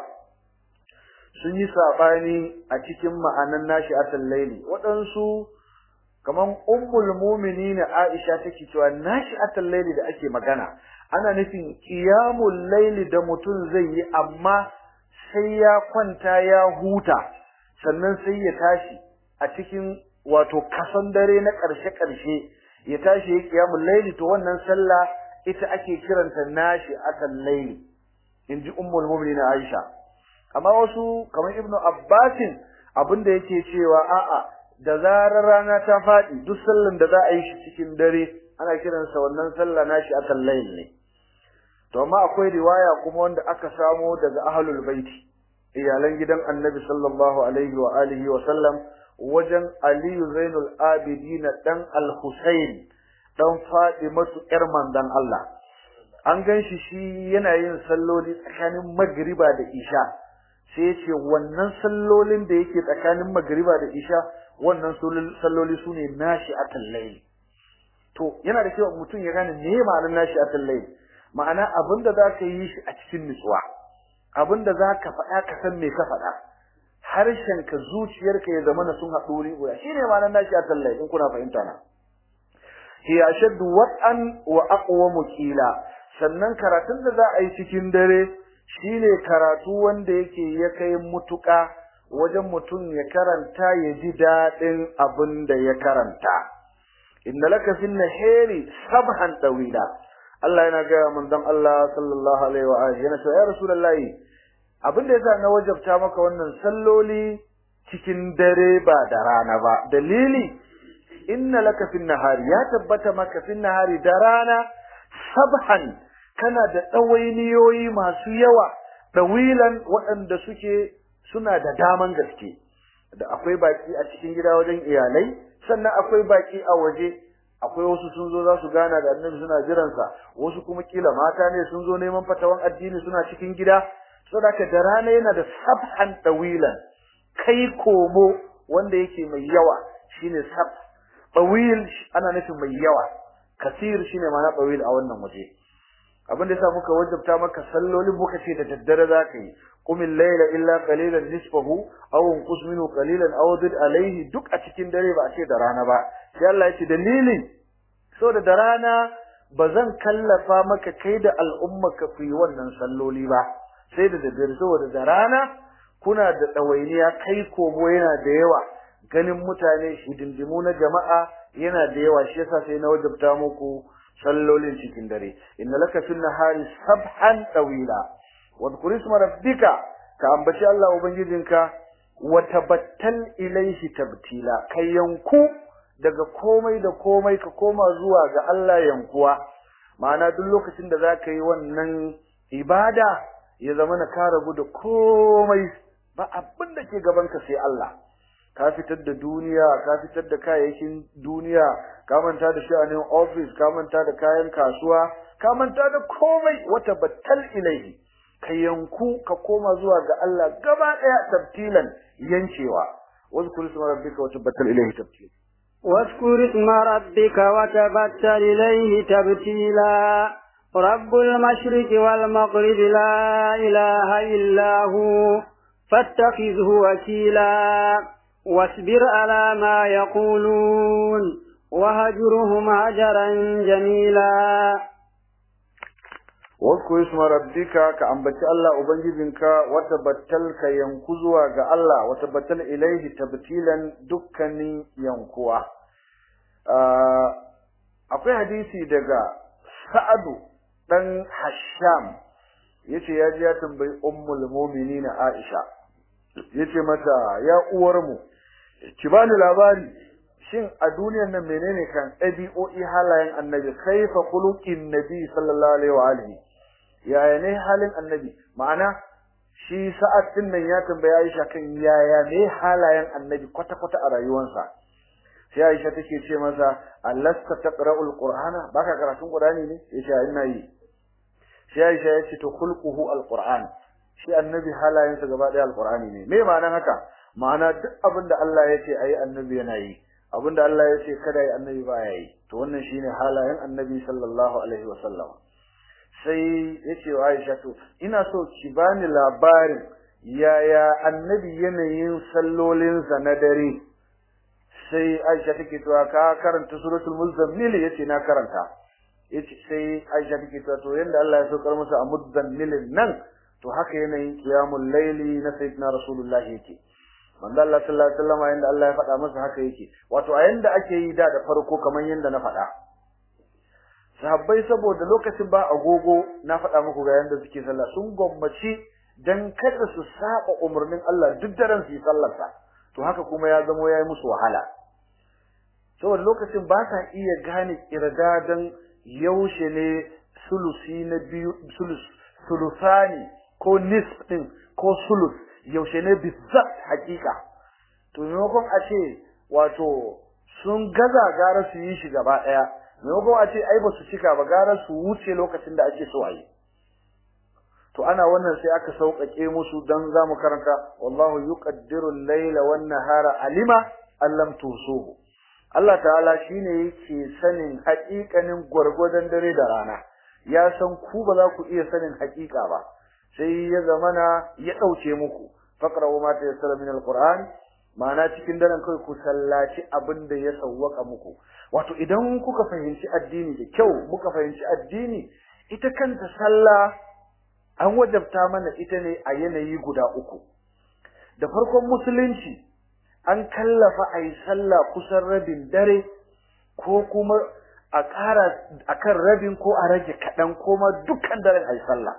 sun yi sabani a cikin ma'anan nashi'atal layli waɗansu kaman ummul mu'minin Aisha take cewa nashi'atal layli da ake magana ana nufin qiyamul layli da mutum zai yi amma sai ya kwanta ya huta sannan sai ya tashi a cikin wato kasan dare na ƙarshe-ƙarshe ya tashi ya kiyamul laili to wannan sallah ita ake kiranta nashi akan laili inji ummul mu'minin Aisha amma wasu kamar ibnu Abbasin abinda yake cewa a'a da zarar rana ta faɗi duk sallan da za a yi shi cikin dare ana kiransa wannan sallah nashi akan laili ne to amma akwai riwaya kuma wanda aka samo daga ahlul baiti iyalan gidan annabi sallallahu alaihi wa alihi wa sallam wajen aliyu zainul abidin dan al-husayn dan fatimatu yar mandan Allah an ganshi shi yana yin salloli tsakanin magriba da isha sai yace wannan sallolin da yake tsakanin magriba da isha wannan salloli sune nashi akan layli to yana da kyau mutum ya gane me ma'anar nashi akan layli ma'ana abinda zaka yi shi a cikin nutsuwa abinda zaka faɗa ka san me ka faɗa harshen ka zuciyarka ya zama sun haɗu wuri guda shine ma'anar nashi akan layli in kuna fahimta na hiya ashaddu wat'an wa aqwamu qila sannan karatun da za a yi cikin dare shine karatu wanda yake ya kai mutuka wajen mutum ya karanta ya ji dadin abin da ya karanta inna laka fin nahari sabhan tawila Allah yana ga manzon Allah sallallahu alaihi wa alihi yana cewa ya rasulullahi abin da yasa na wajabta maka wannan salloli cikin dare ba da rana ba dalili inna laka fin nahari ya tabbata maka fin nahari da rana sabhan kana da ɗawainiyoyi masu yawa ɗawilan waɗanda suke suna da daman gaske da akwai baki a cikin gida wajen iyalai sannan akwai baki a waje akwai wasu sun zo za su gana da annabi suna jiransa wasu kuma kila mata ne sun zo neman fatawan addini suna cikin gida saboda da rana yana da sabhan tawilan kai komo wanda yake mai yawa shine sab tawil ana nufin mai yawa kasir shine ma'ana tawil a wannan waje abin da yasa muka wajabta maka sallolin muka ce da daddare zaka yi qumil layla illa qalilan nisfahu aw unqus minhu qalilan aw zid alayhi duk a cikin dare ba a ce da rana ba sai Allah ya ce dalilin so da da rana bazan kallafa maka kai da al'ummaka ku yi wannan salloli ba sai da daddare saboda da rana kuna da ɗawainiya kai komo yana da yawa ganin mutane hidindimu na jama'a yana da yawa shi yasa sai na wajabta muku sallolin cikin dare inna laka fil nahari sabhan tawila wa dhkur isma rabbika ka ambaci Allah ubangijinka wa tabattal ilayhi tabtila kai yanku daga komai da komai ka koma zuwa ga Allah yankuwa ma'ana duk lokacin da zaka yi wannan ibada ya zama na ka rabu da komai ba abin da ke gabanka sai Allah ka fitar da duniya ka fitar da kayayyakin duniya ka manta da sha'anin office ka manta da kayan kasuwa ka manta da komai wata battal ilaihi ka yanku ka koma zuwa ga Allah gaba daya tabtilan yancewa wazkur isma rabbika wa tabattal ilaihi tabtila واذكر اسم ربك وتبتل إليه تبتيلا رب المشرق والمغرب لا إله إلا هو فاتخذه وكيلا واصبر على ما يقولون وهجرهم هجرا جميلا واذكر اسم ربك كأنبت الله أبنجبنك وتبتل كينكزوا الله وتبتل إليه تبتيلا دكني ينكوا akwai hadisi daga Sa'adu dan Hasham yace ya ji ya tambayi ummul mu'minin Aisha yace mata ya uwar mu ki bani labari shin a duniyar nan menene kan ɗabi'o'i halayen annabi kaifa khuluqin nabi sallallahu alaihi wa alihi yaya ne halin annabi ma'ana shi sa'ad din nan ya tambaya Aisha kan yaya ne halayen annabi kwata kwata a rayuwarsa sai Aisha take ce masa allasta taqra'ul qur'ana baka karatun qur'ani ne yace ina yi sai Aisha ya ce to khulquhu alquran shi annabi halayensa gaba daya alqurani ne me ma'anar haka ma'ana duk abinda Allah ya ce ayi annabi yana yi abinda Allah ya ce kada yi annabi baya yi to wannan shine halayen annabi sallallahu alaihi wasallam sai yace wa Aisha to ina so ki bani labarin yaya annabi yanayin sallolinsa na dare sai Aisha take cewa ka karanta suratul muzammil yace na karanta yace sai Aisha take cewa to yanda Allah ya saukar masa a muzammilin nan to haka yanayin qiyamul layli na sayyidina rasulullahi yake manzo Allah sallallahu alaihi wasallam yanda Allah ya faɗa masa haka yake wato a yanda ake yi da da farko kamar yanda na faɗa sahabbai saboda lokacin ba agogo na faɗa muku ga yanda suke sallah sun gwammaci dan kada su saba umarnin Allah duk daren su yi sallarsa to haka kuma ya zamo yayi musu wahala saboda lokacin ba sa iya gane kirdadan yaushe ne sulusi na biyu sulus sulusani ko nisf din ko sulus yaushe ne bizzat hakika to maimakon a ce wato sun gaza gara su yi shi gaba daya maimakon a ce ai ba su cika ba gara su wuce lokacin da ake so a yi to ana wannan sai aka sauƙaƙe musu dan zamu karanta wallahu yuqaddiru al-layla wan-nahara alima allam tusuhu Allah ta'ala shine yake sanin haƙiƙanin gwargwadon dare da rana ya san ku ba za ku iya sanin haƙiƙa ba sai ya zamana ya ɗauke muku faqra'u ma tayassara min al-qur'an ma'ana cikin daren kai ku sallaci abin da ya sawwaka muku wato idan kuka fahimci addini da kyau muka fahimci addini ita kanta sallah an wajabta mana ita ne a yanayi guda uku da farkon musulunci an kallafa a yi sallah kusan rabin dare ko kuma a ƙara akan rabin ko a rage kaɗan ko ma dukkan daren a yi sallah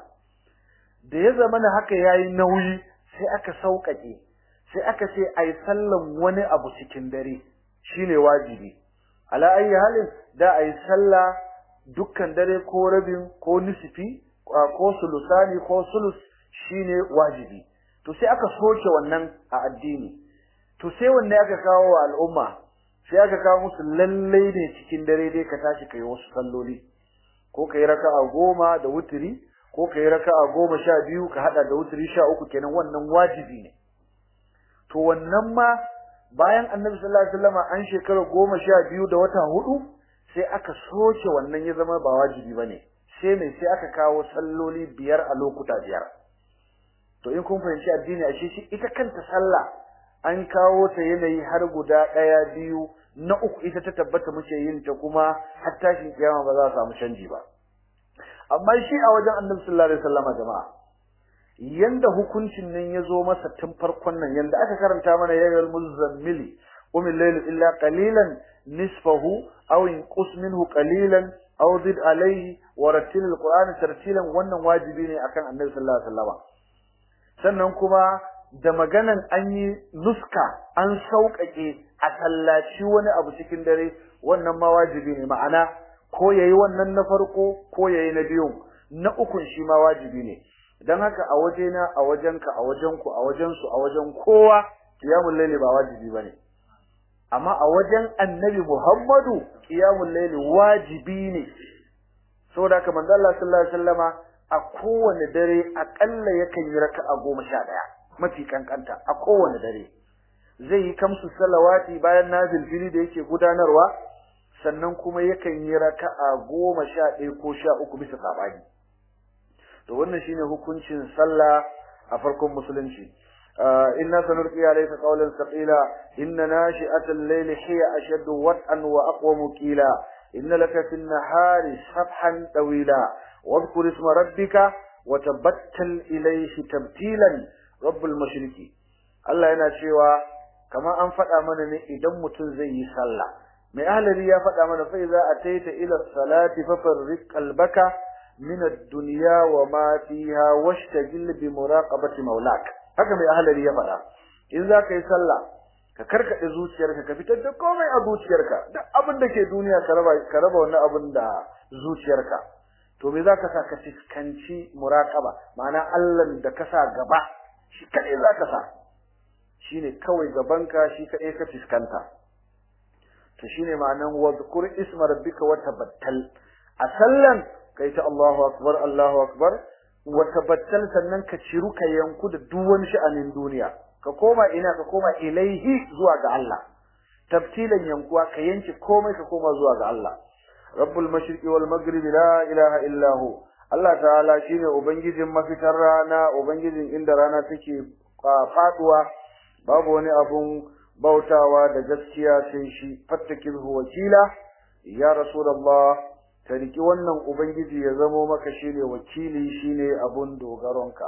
da ya zama na haka ya yi nauyi sai aka sauƙaƙe sai aka ce a yi sallan wani abu cikin dare shine wajibi ala ayi halin da a yi sallah dukkan dare ko rabin ko nisfi ko sulusani ko sulus shine wajibi to sai aka soke wannan a addini to sai wanne aka kawo wa al'umma sai aka kawo musu lallai ne cikin dare dai ka tashi kai wasu salloli ko kai raka'a goma da wutiri ko kai raka'a goma sha biyu ka hada da wutiri sha uku kenan wannan wajibi ne to wannan ma bayan annabi sallallahu alaihi wasallam an shekara goma sha biyu da wata hudu sai aka soke wannan ya zama ba wajibi bane sai mai sai aka kawo salloli biyar a lokuta biyar to in kun fahimci addini a shi ita kanta sallah an kawo ta yanayi har guda ɗaya biyu na uku ita ta tabbata muke yin ta kuma har tashin kiyama ba za a samu canji ba amma shi a wajen annabi sallallahu alaihi wasallam jama'a yanda hukuncin nan ya zo masa tun farkon nan yanda aka karanta mana yayyul muzammili qum al-layl illa qalilan nisfahu aw inqus minhu qalilan aw zid alayhi wa rattil al-qur'ana tartilan wannan wajibi ne akan annabi sallallahu alaihi wasallam sannan kuma da maganan an yi nuska an sauƙaƙe a sallaci wani abu cikin dare wannan ma wajibi ne ma'ana ko yayi wannan na farko ko yayi na biyun na ukun shi ma wajibi ne dan haka a wajena a wajenka a wajenku a wajensu a wajen kowa qiyamul layli ba wajibi bane amma a wajen annabi Muhammadu qiyamul layli wajibi ne saboda haka manzo Allah sallallahu alaihi wasallama a kowane dare akalla yakan yi raka'a goma sha ɗaya mafi kankanta a kowane dare zai yi kamsu salawati bayan nazilfili da yake gudanarwa sannan kuma yakan yi raka'a goma sha ɗaya ko sha uku bisa sabani to wannan shine hukuncin sallah a farkon musulunci inna sanulqi alayka qawlan thaqila inna nashi'atal layli hiya ashaddu wat'an wa aqwamu qila inna laka fin nahari sabhan tawila wadhkur isma rabbika wa tabattal ilayhi tabtilan rabbul mashriqi Allah yana cewa kamar an faɗa mana ne idan mutum zai yi sallah mai ahlari ya faɗa mana fa iza ataita ila salati fa farriq qalbaka min ad-dunya wa ma fiha washtagil bi muraqabati maulak haka mai ahlari ya faɗa in za ka yi sallah ka karkade zuciyarka ka fitar da komai a zuciyarka duk abin da ke duniya ka raba ka raba wannan abin da zuciyarka to me zaka sa ka fiskanci muraqaba ma'ana Allah da ka sa gaba shi kadai zaka sa shine kawai gabanka shi kadai ka fiskanta to shine ma'anan wadhkur isma rabbika wa tabattal a sallan kai ta Allahu akbar Allahu akbar wa tabattal sannan ka ciru ka yanku da duk wani sha'anin duniya ka koma ina ka koma ilaihi zuwa ga Allah tabtilan yankuwa ka yanke komai ka koma zuwa ga Allah rabbul mashriqi wal maghribi la ilaha illa hu Allah ta'ala shine ubangijin mafitar rana ubangijin inda rana take faduwa babu wani abun bautawa da gaskiya sai shi fattakilhu wakila ya rasulullah ka riki wannan ubangiji ya zamo maka shine wakili shine abun dogaronka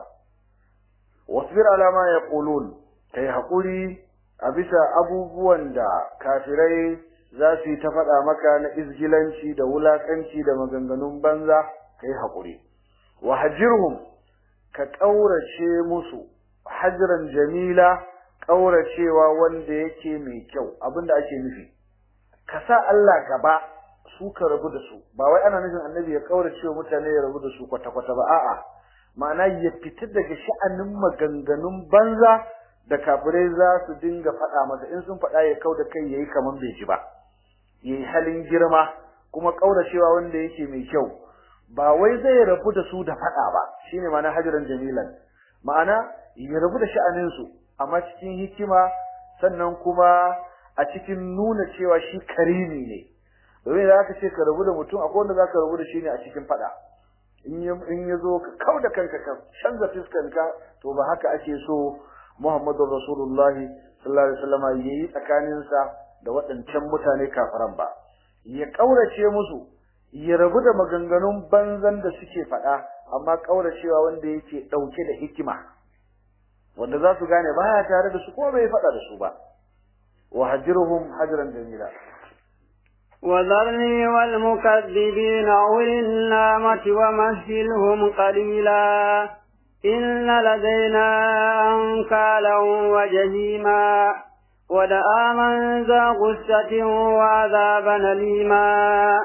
wasbir ala ma yaqulun kai hakuri a bisa abubuwan da kafirai za su yi ta faɗa maka na izgilanci da wulakanci da maganganun banza kai hakuri wa hajirhum ka kaurace musu hajran jamila kauracewa wanda yake mai kyau abinda ake nufi ka sa Allah gaba su ka rabu da su ba wai ana nufin annabi ya kaurace mutane ya rabu da su kwata kwata ba a'a ma'ana ya fita daga sha'anin maganganun banza da kafirai za su dinga faɗa masa in sun faɗa ya kau da kai yayi kaman bai ji ba yayi halin girma kuma kauracewa wanda yake mai kyau ba wai zai rabu da su da faɗa ba shine ma'ana hajran jamilan ma'ana ya rabu da sha'anin su amma cikin hikima sannan kuma a cikin nuna cewa shi karimi ne domin da aka ce ka rabu da mutum akwai wanda zaka rabu da shi ne a cikin fada in ya in ya zo ka kauda kanka ka canza fiskanka to ba haka ake so Muhammadu Rasulullahi sallallahu alaihi wasallam yayi tsakanin sa da waɗancan mutane kafiran ba ya kaurace musu ya rabu da maganganun banzan da suke faɗa amma kauracewa wanda yake ɗauke da hikima wanda za su gane baya tare da su ko bai faɗa da su ba wa hajruhum hajran jamila وذرني والمكذبين أولي النعمة ومهلهم قليلا إن لدينا أنكالا وجهيما ودآما ذا غسة وعذابا أليما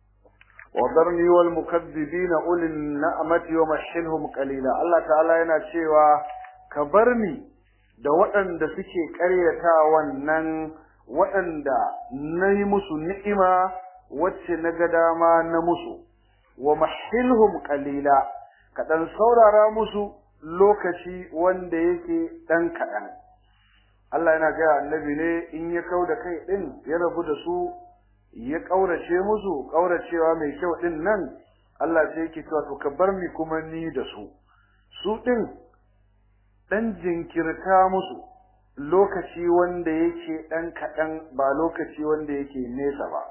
وذرني والمكذبين أولي النعمة ومهلهم قليلا الله تعالى yana cewa ka bar ni da waɗanda suke ƙaryata wannan waɗanda na yi musu ni'ima wacce na ga dama na musu wa mahilhum qalila kaɗan saurara musu lokaci wanda yake ɗan kaɗan Allah yana gaya annabi ne in ya kau da kai ɗin ya rabu da su ya ƙaurace musu ƙauracewa mai kyau ɗin nan Allah sai yake cewa to ka bar ni kuma ni da su su ɗin ɗan jinkirta musu lokaci wanda yake ɗan kaɗan ba lokaci wanda yake nesa ba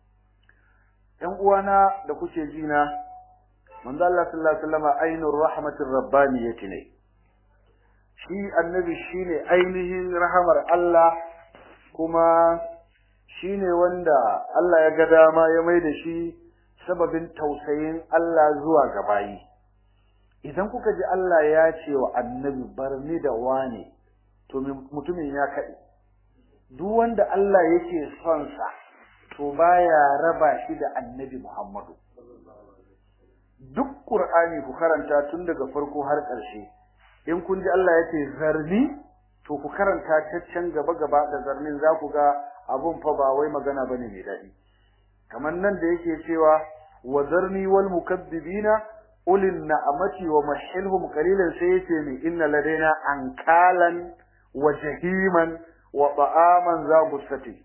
‘yan uwana da kuke ji na manzo Allah sallallahu alaihi wasallam ainur rahmatir rabbaniyati ne shi annabi shine ainihin rahamar Allah kuma shine wanda Allah ya ga dama ya mai da shi sababin tausayin Allah zuwa ga bayi idan kuka ji Allah ya ce wa annabi barni da wane to mutumin ya kaɗe duk wanda Allah yake son sa to baya raba shi da annabi Muhammadu duk Qur'ani ku karanta tun daga farko har ƙarshe in kun ji Allah yace zarni to ku karanta caccan gaba gaba da zarnin za ku ga abun fa ba wai magana bane mai daɗi kamar nan da yake cewa wa zarni wal mukaddibina ulin na'amati wa mahilhum qalilan sai yace ni inna ladaina ankalan wa jahiman wa ta'aman za gusati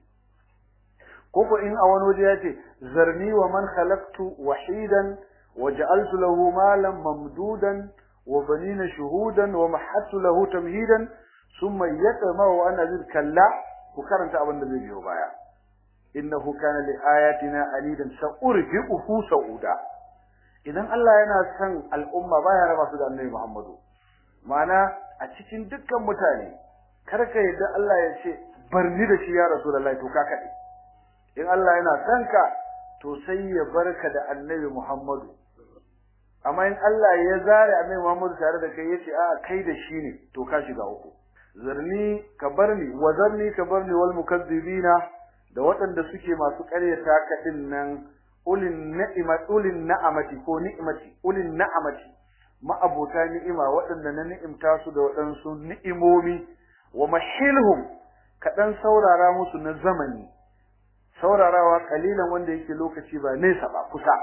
koko in a wani waje yace zarni wa man khalaqtu wahidan wa ja'altu lahu malan mamdudan wa banina shuhudan wa mahattu lahu tamhidan thumma yatma wa ana zid kalla ku karanta abin da zai biyo baya innahu kana li ayatina alidan sa'urhiquhu sa'uda idan Allah yana son al'umma baya raba su da Annabi Muhammadu ma'ana a cikin dukkan mutane kar ka yadda Allah ya ce barni da shi ya Rasulullahi to ka kade in Allah yana son ka to sai ya barka da Annabi Muhammadu amma in Allah ya zare Annabi Muhammadu tare da kai yace a kai da shi ne to ka shiga uku zarni ka barni wa zarni ka barni wal mukazzibina da waɗanda suke masu ƙaryata ka din nan ulin ni'ima ulin na'amati ko ni'imati ulin na'amati ma'abota ni'ima waɗanda na ni'imta su da waɗansu ni'imomi wa mahilhum kaɗan saurara musu na zamani saurarawa kalilan wanda yake lokaci ba nesa ba kusa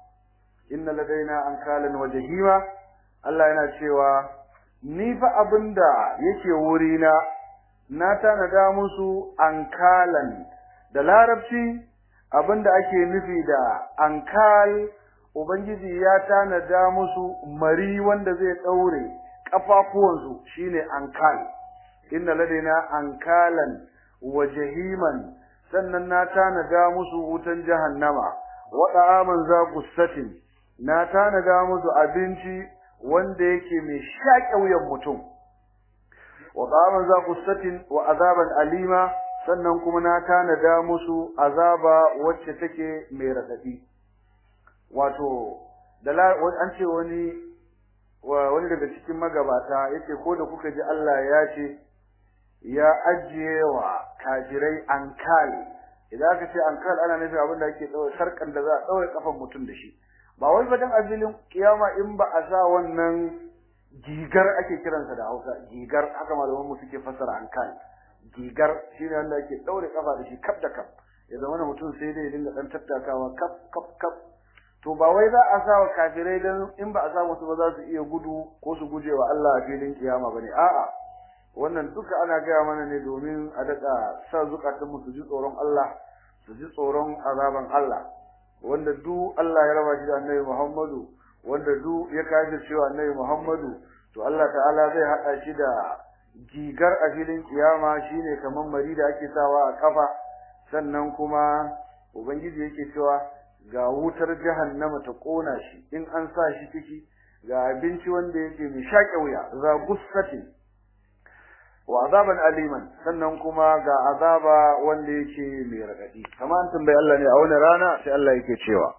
inna ladaina ankalan wa jahima Allah yana cewa ni fa abinda yake wurina na tanada musu ankalan da larabci abinda ake nufi da ankal ubangiji ya tanada musu mari wanda zai daure kafafuwansu shine ankal inna ladaina ankalan wa jahiman sannan na tanada musu wutan jahannama wa da'aman za gussatin na tanada musu abinci wanda yake mai shaƙe wuyan mutum wa da'aman za gussatin wa azaban alima sannan kuma na tanada musu azaba wacce take mai radadi wato da an ce wani wani daga cikin magabata yace ko da kuka ji Allah ya ce ya ajiye wa kafirai ankal idan aka ce ankal ana nufi abin da ake daure sarkan da za a daure kafan mutum da shi ba wai badan azilin kiyama in ba a sa wannan gigar ake kiransa da Hausa gigar haka malaman mu suke fassara ankal gigar shine wanda ake daure kafa da shi kaf da kaf ya zama mutum sai dai ya dinga dan tattakawa kaf kaf kaf to ba wai za a sa wa kafirai dan in ba a sa musu ba za su iya gudu ko su guje wa Allah a filin kiyama bane a'a wannan duka ana gaya mana ne domin a daɗa sa zukatan mu su ji tsoron Allah su ji tsoron azaban Allah wanda du Allah ya raba shi da Annabi Muhammadu wanda du ya kaji cewa Annabi Muhammadu to Allah ta'ala zai hada shi da gigar a filin kiyama shine kaman mari da ake sawa a kafa sannan kuma ubangiji yake cewa ga wutar jahannama ta kona shi in an sa shi ciki ga abinci wanda yake mai shaƙe wuya za gussatin wa azaban aliman sannan kuma ga azaba wanda yake mai radadi kamar an tambayi Allah ne a wani rana sai Allah yake cewa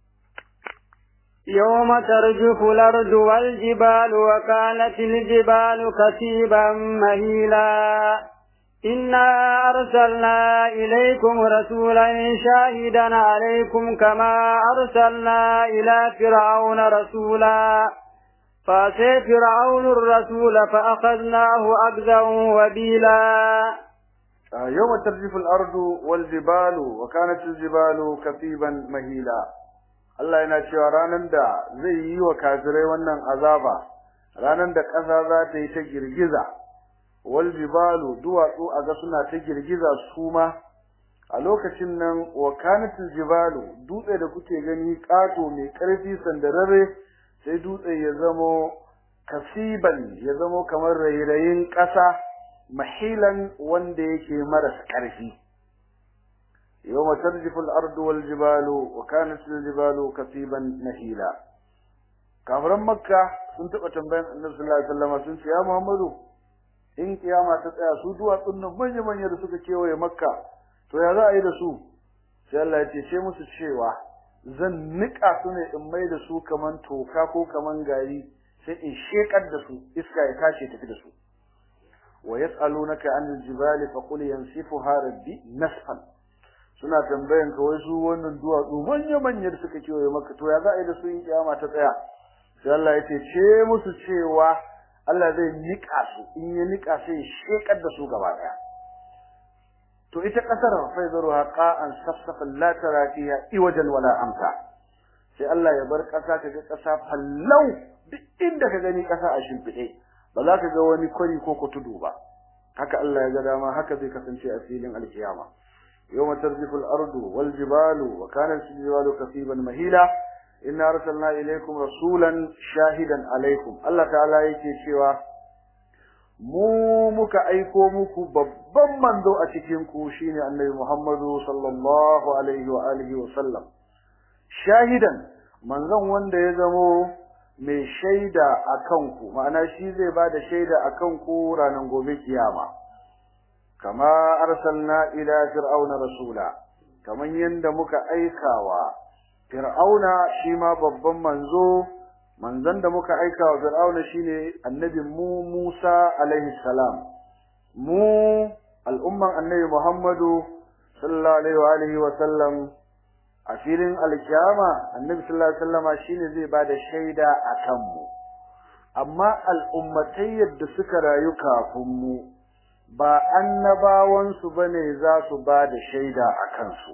يوم ترجف الأرض والجبال وكانت الجبال كثيبا مهيلا إنا أرسلنا إليكم رسولا شاهدا عليكم كما أرسلنا إلى فرعون رسولا فأتي فرعون الرسول فأخذناه أخذا وبيلا yawma tarjifu al-ardu wal jibalu wa kanat al-jibalu katiban mahila Allah yana cewa ranan da zai yi wa kafirai wannan azaba ranan da ƙasa za ta yi ta girgiza wal jibalu duwatsu a ga suna ta girgiza su ma a lokacin nan wa kanatul jibalu dutse da kuke gani kato mai karfi sandararre sai dutse ya zamo kasiban ya zamo kamar rairayin ƙasa mahilan wanda yake marasa ƙarfi yawma tarjifu al-ardu wal jibalu wa kanatul jibalu kasiban mahila kafiran makka sun taba tambayan annabi sallallahu alaihi wasallam sun ce ya muhammadu in kiyama ta tsaya su duwatsun nan manya manya da suka kewaye makka to ya za a yi da su sai Allah ya ce ce musu cewa zan nika su ne in mai da su kaman toka ko kaman gari sai in shekar da su iska ya tashi tafi da su wa yas'alunaka anil jibali fa qul yansifuha rabbi nasfan suna tambayan ka wai su wannan duwatsu manya manya da suka kewaye makka to ya za a yi da su in kiyama ta tsaya sai Allah ya ce ce musu cewa Allah zai nika su in ya nika sai shekar da su gaba daya to ita kasar faizaruha qa'an safsafan la tara fiha iwajan wala amta sai Allah ya bar kasa kaga kasa fallau duk inda ka gani kasa a shimfide ba za ka ga wani kwari ko kutudu ba haka Allah ya ga dama haka zai kasance a filin alkiyama yawma tarjifu al-ardu wal jibalu wa kanat al-jibalu kasiban mahila inna arsalna ilaykum rasulan shahidan alaykum Allah ta'ala yake cewa mu muka aiko muku babban manzo a cikin ku shine annabi Muhammadu sallallahu alaihi wa alihi wa sallam shahidan manzon wanda ya zamo mai shaida akan ku ma'ana shi zai bada shaida akan ku ranar gobe kiyama kama arsalna ila fir'auna rasula kaman yanda muka aikawa fir'auna shi ma babban manzo manzon da muka aika wa fir'auna shine annabi mu Musa alaihi salam mu al'umman annabi Muhammadu sallallahu alaihi wa alihi wa sallam a filin alkiyama annabi sallallahu alaihi wasallama shine zai bada shaida akan mu amma al'ummatai yadda suka rayu kafin mu ba annabawan su bane za su bada shaida akan su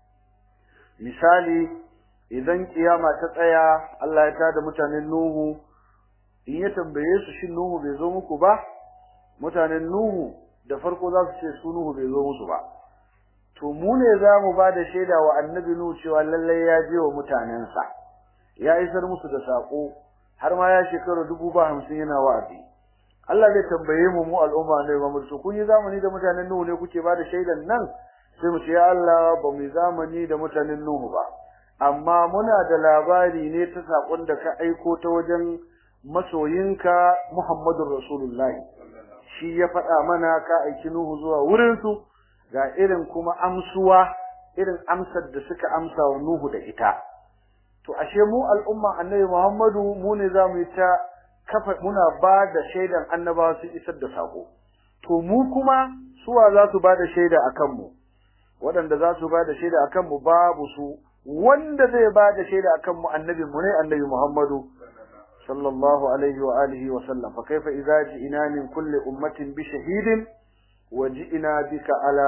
misali idan kiyama ta tsaya Allah ya tada mutanen Nuhu in ya tambaye su shin Nuhu bai zo muku ba mutanen Nuhu da farko za su ce su Nuhu bai zo musu ba to mu ne za mu ba da shaida wa annabi Nuhu cewa lallai ya je wa mutanensa ya isar musu da sako har ma ya shekara dubu ba hamsin yana wa'azi Allah zai tambaye mu mu al'umma ne ba mu kun yi zamani da mutanen Nuhu ne kuke ba da shaidan nan sai mu ce ya Allah ba mu yi zamani da mutanen Nuhu ba amma muna da labari ne ta sakon da ka aiko ta wajen masoyinka Muhammadur Rasulullahi shi ya faɗa mana ka aiki Nuhu zuwa wurin su ga irin kuma amsuwa irin amsar da suka amsa wa Nuhu da ita to ashe mu al'umma Annabi Muhammadu mu ne zamu yi ta kafa muna ba da shaidan annabawa su isar da sako to mu kuma suwa za su ba da shaida akan mu waɗanda za su ba da shaida akan mu babu su wanda zai ba da shaida akan mu annabi mu ne annabi Muhammadu sallallahu alaihi wa alihi wa sallam fa kaifa idza ji'na min kulli ummatin bi shahidin wa ji'na bika ala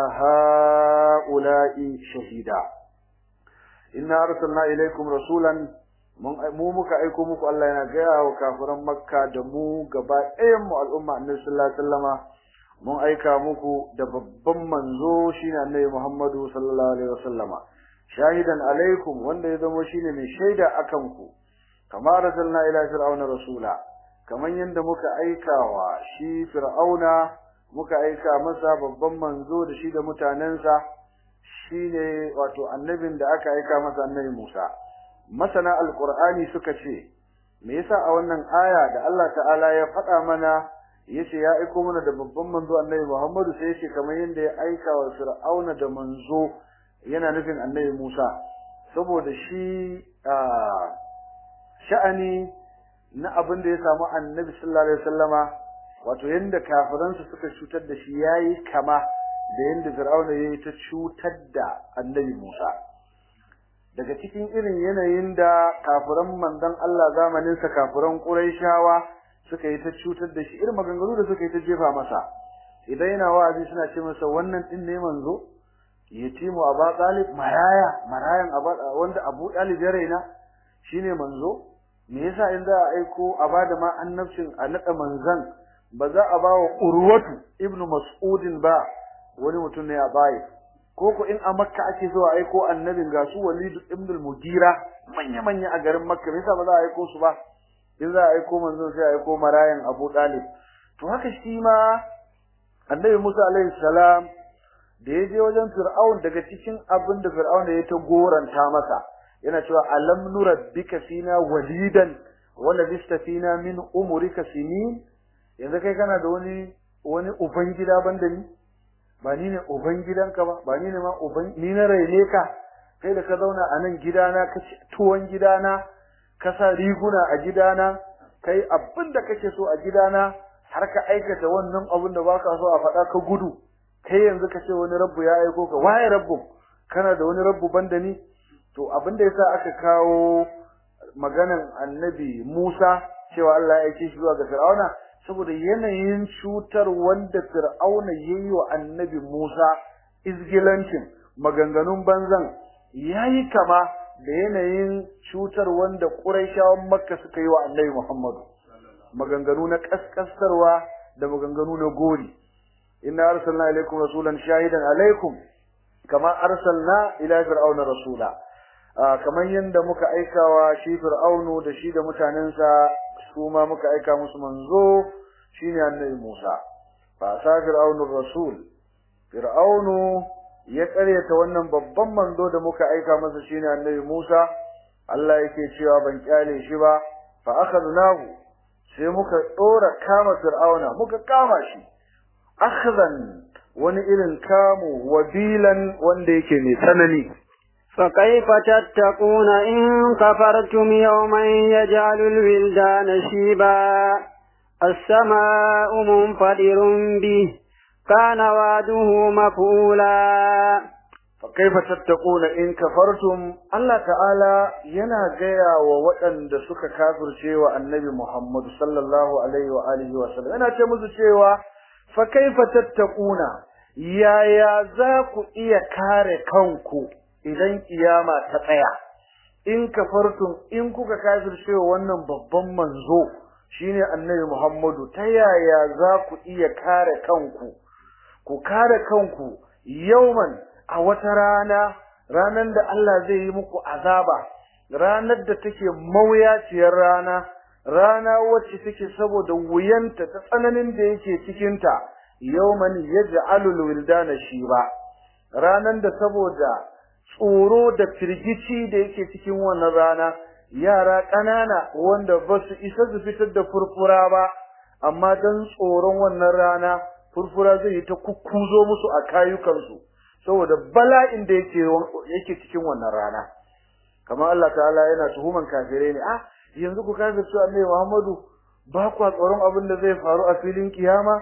haula'i shahida inna arsalna ilaykum rasulan mu muka aiko muku Allah yana gaya wa kafiran makka da mu gaba ɗayan mu al'umma annabi sallallahu alaihi wasallama mun aika muku da babban manzo shine annabi Muhammadu sallallahu alaihi wasallama shahidan alaikum wanda ya zama shine mai shaida akan ku kama arsalna ila fir'auna rasula kaman yanda muka aikawa shi fir'auna muka aika masa babban manzo da shi da mutanensa shine wato annabin da aka aika masa annabi Musa masana alqur'ani suka ce me yasa a wannan aya da Allah ta'ala ya faɗa mana yace ya aiko mana da babban manzo annabi Muhammadu sai yace kamar yanda ya aika wa fir'auna da manzo yana nufin annabi Musa saboda shi sha'ani na abin da ya samu annabi sallallahu alaihi wasallama wato yanda kafiransu suka cutar da shi yayi kama da yanda Fir'auna yayi ta cutar da annabi Musa daga cikin irin yanayin da kafiran manzon Allah zamanin sa kafiran Quraishawa suka yi ta cutar da shi irin maganganu da suka yi ta jefa masa idan yana wa'azi suna ce masa wannan din ne manzo yatimu aba talib maraya marayan aba wanda abu talib ya raina shine manzo me yasa in za a aiko a bada ma annabcin a nada manzan ba za a ba wa urwatu ibnu mas'udin ba wani mutum ne a bayi ko ko in a makka ake so a aiko annabin ga su walid ibn al-mugira manya manya a garin makka me yasa ba za a aiko su ba in za a aiko manzon sai a aiko marayan abu talib to haka shi ma annabi musa alaihi salam da ya je wajen fir'aun daga cikin abin da fir'aun ya ta goranta masa yana cewa alam nurabbika fina walidan wa labista fina min umrika sinin yanzu kai kana da wani wani uban gida banda ni ba ni ne uban gidanka ba ba ni ne ma uban ni na raine ka kai da ka zauna a nan gidana ka ci tuwon gidana ka sa riguna a gidana kai abin da kake so a gidana har ka aikata wannan abin da baka so a faɗa ka gudu kai yanzu ka ce wani rabbu ya aiko ka waye rabbu kana da wani rabbu banda ni to abin da yasa aka kawo maganan annabi Musa cewa Allah ya aike shi zuwa ga Fir'auna saboda yanayin cutar wanda Fir'auna yayi wa annabi Musa izgilancin maganganun banzan yayi kama da yanayin cutar wanda Quraishawan Makka suka yi wa annabi Muhammad maganganu na kaskastarwa da maganganu na gori inna arsalna ilaykum rasulan shahidan alaykum kama arsalna ila fir'auna rasula kamar yanda muka aikawa shi fir'aunu da shi da mutanensa su ma muka aika musu manzo shine annabi Musa fa sa fir'aunu rasul fir'aunu ya karyata wannan babban manzo da muka aika masa shine annabi Musa Allah yake cewa ban kyale shi ba fa akhadnahu sai muka dora kama fir'auna muka kama shi akhzan wani irin kamu wabilan wanda yake mai tsanani فكيف تتقون إن كفرتم يوما يجعل الولدان شيبا السماء منفطر به كان وعده مفعولا فكيف تتقون إن كفرتم الله تعالى ينا جيا ووطن da suka kafircewa annabi Muhammad sallallahu alaihi wa alihi wa sallam yana ce musu cewa fa kaifa tattaquna yaya za ku iya kare kanku idan kiyama ta tsaya in kafartum in kuka kafircewa wannan babban manzo shine annabi Muhammadu ta yaya za ku iya kare kanku ku kare kanku yauman a wata rana ranan da Allah zai yi muku azaba ranar da take mawuyaciyar rana rana wacce take saboda wuyanta ta tsananin da yake cikin ta yauman yaj'alul wildana shiba ranan da saboda tsoro da firgici da yake cikin wannan rana yara ƙanana wanda ba su isa su fitar da furfura ba amma dan tsoron wannan rana furfura zai yi ta kukkuzo musu a kayukansu saboda bala'in da yake yake cikin wannan rana kamar Allah ta'ala yana tuhuman kafirai ne ah yanzu ku kafirce Annabi Muhammadu ba ku tsoron abin da zai faru a filin kiyama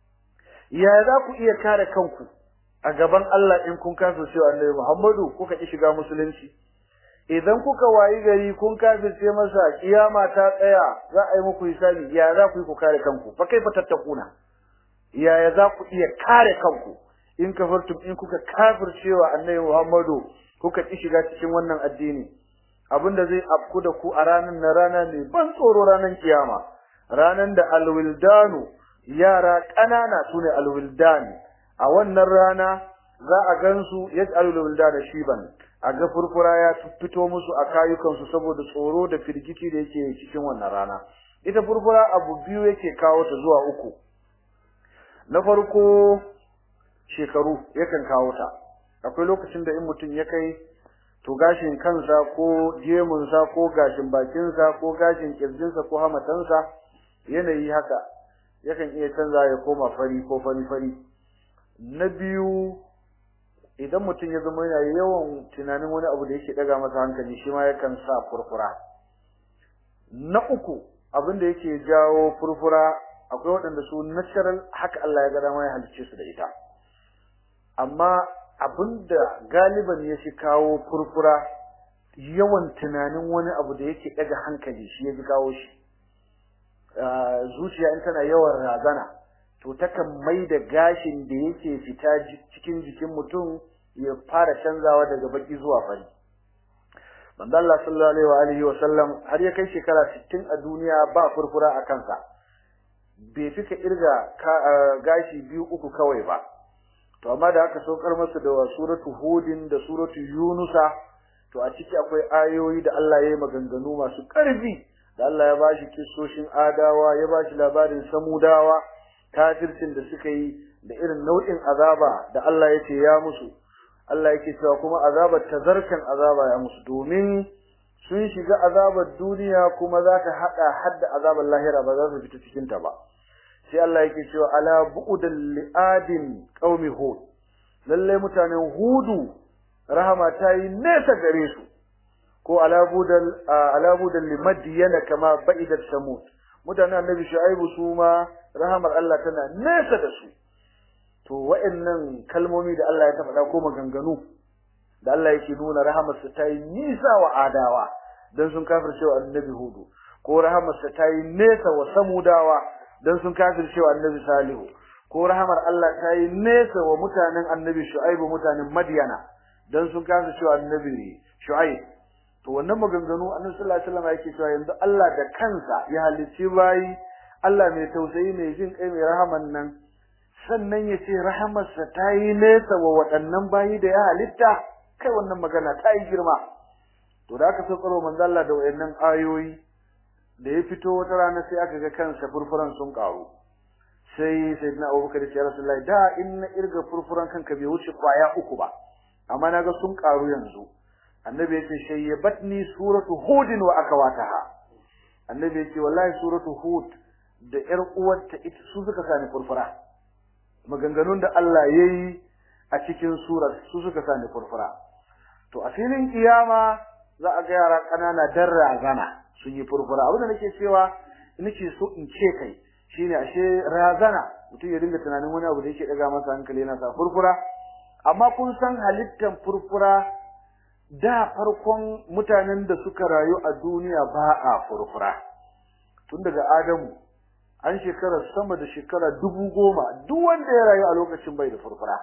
ya za ku iya kare kanku a gaban Allah in kun kafirce Annabi Muhammadu kuka ki shiga musulunci idan kuka wayi gari kun kafirce masa kiyama ta tsaya za a yi muku hisabi ya za ku yi ku kare kanku fa kaifa tattakuna yaya za ku iya kare kanku in kafartum in kuka kafircewa annabi Muhammadu kuka ki shiga cikin wannan addini abinda zai afku da ku a ranar na rana ne ban tsoro ranar kiyama ranan da alwildanu yara ƙanana sune alwildan a wannan rana za a gansu yaj'alul wildana shiban a ga furfura ya fito musu a kayukansu saboda tsoro da firgici da yake cikin wannan rana ita furfura abu biyu yake kawo ta zuwa uku na farko shekaru yakan kawo ta akwai lokacin da in mutum ya kai to gashin kansa ko gemunsa ko gashin bakinsa ko gashin kirjinsa ko hamatansa yanayi haka yakan iya canza ya koma fari ko fari fari na biyu idan mutum ya zama yana yawan tunanin wani abu da yake daga masa hankali shi ma yakan sa furfura na uku abin da yake jawo furfura akwai waɗanda su natural haka Allah ya ga dama ya halicce su da ita amma abinda galiban ya shi kawo furfura yawan tunanin wani abu da yake daga hankali shi ya fi kawo shi zuciya in tana yawan razana to takan mai da gashin da yake fita cikin jikin mutum ya fara canzawa daga baki zuwa fari manzo Allah sallallahu alaihi wa alihi wa sallam har ya kai shekara 60 a duniya ba furfura a kansa bai fika irga gashi biyu uku kawai ba to amma da aka saukar masa da suratu hudin da suratu yunusa to a ciki akwai ayoyi da Allah ya yi maganganu masu ƙarfi da Allah ya bashi kissoshin adawa ya bashi labarin samudawa kafircin da suka yi da irin nau'in azaba da Allah ya ce ya musu Allah yake cewa kuma azabar tazarkan azaba ya musu domin sun shiga azabar duniya kuma za ta hada hadda azabar lahira ba za su fita cikin ta ba sai Allah yake cewa ala bu'dal li'adin qaumi hud lalle mutanen hudu rahama ta yi nesa gare su ko ala budal ala budal limadyana kama ba'idat samud mutanen annabi shu'aibu su ma rahamar Allah tana nesa da su to wa'annan kalmomi da Allah ya tafaɗa ko maganganu da Allah yake nuna rahamarsa ta yi nisa wa adawa dan sun kafirce wa annabi hudu ko rahamarsa ta yi nesa wa samudawa dan sun kafirce wa annabi salihu ko rahamar Allah ta yi nesa wa mutanen annabi shu'aibu mutanen madyana dan sun kafirce wa annabi shu'aib to wannan maganganu annabi sallallahu alaihi wasallam yake cewa yanzu Allah da kansa ya halicci bayi Allah mai tausayi mai jin kai mai rahaman nan sannan ya ce rahamarsa ta yi nesa wa waɗannan bayi da ya halitta kai wannan magana ta yi girma to da aka saukaro manzo Allah da wayannan ayoyi da ya fito wata rana sai aka ga kansa furfuran sun karu sai sayyidina Abubakar ya Rasulullahi da in na irga furfuran kanka bai wuce kwaya uku ba amma naga sun karu yanzu annabi yace shayyabatni suratu hudin wa akawataha annabi yace wallahi suratu hud da ƴar uwarta ita su suka sani furfura maganganun da Allah yayi a cikin surar su suka sani furfura to a filin kiyama za a ga yara kanana dan razana sun yi furfura abin da nake cewa nake so in ce kai shine ashe razana mutum ya dinga tunanin wani abu da yake daga masa hankali yana sa furfura amma kun san halittan furfura da farkon mutanen da suka rayu a duniya ba a furfura tun daga Adamu an shekara sama da shekara dubu goma duk wanda ya rayu a lokacin bai da furfura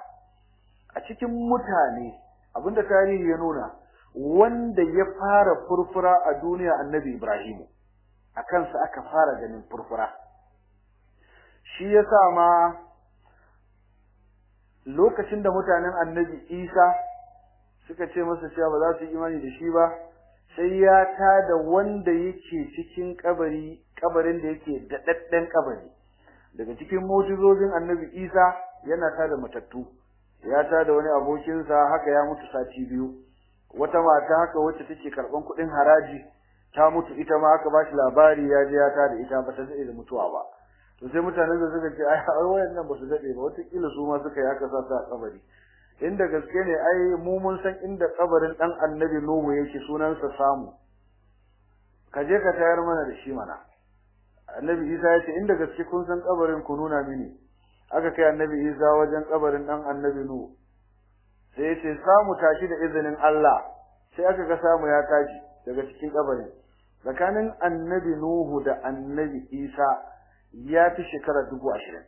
a cikin mutane abinda tarihi ya nuna wanda ya fara furfura a duniya annabi Ibrahimu a kansa aka fara ganin furfura shi yasa ma lokacin da mutanen annabi Isa suka ce masa cewa ba za su yi imani da shi ba sai ya tada wanda yake cikin kabari kabarin da yake daɗaɗɗen kabari daga cikin mu'jizozin annabi Isa yana tada matattu ya tada wani abokinsa haka ya mutu sati biyu wata mata haka wacce take karban kuɗin haraji ta mutu ita ma aka bashi labari ya je ya tada ita ba ta daɗe da mutuwa ba to sai mutanen da suka ce ai wayannan ba su daɗe ba wata kila su ma suka yi haka sa su a kabari inda gaske ne ai mu mun san inda kabarin dan annabi Nuhu yake sunansa samu ka je ka tayar mana da shi mana annabi Isa ya ce inda gaske kun san kabarin ku nuna mini aka kai annabi Isa wajen kabarin dan annabi Nuhu sai ya ce samu tashi da izinin Allah sai aka ga samu ya tashi daga cikin kabarin tsakanin annabi Nuhu da annabi Isa ya fi shekara dubu ashirin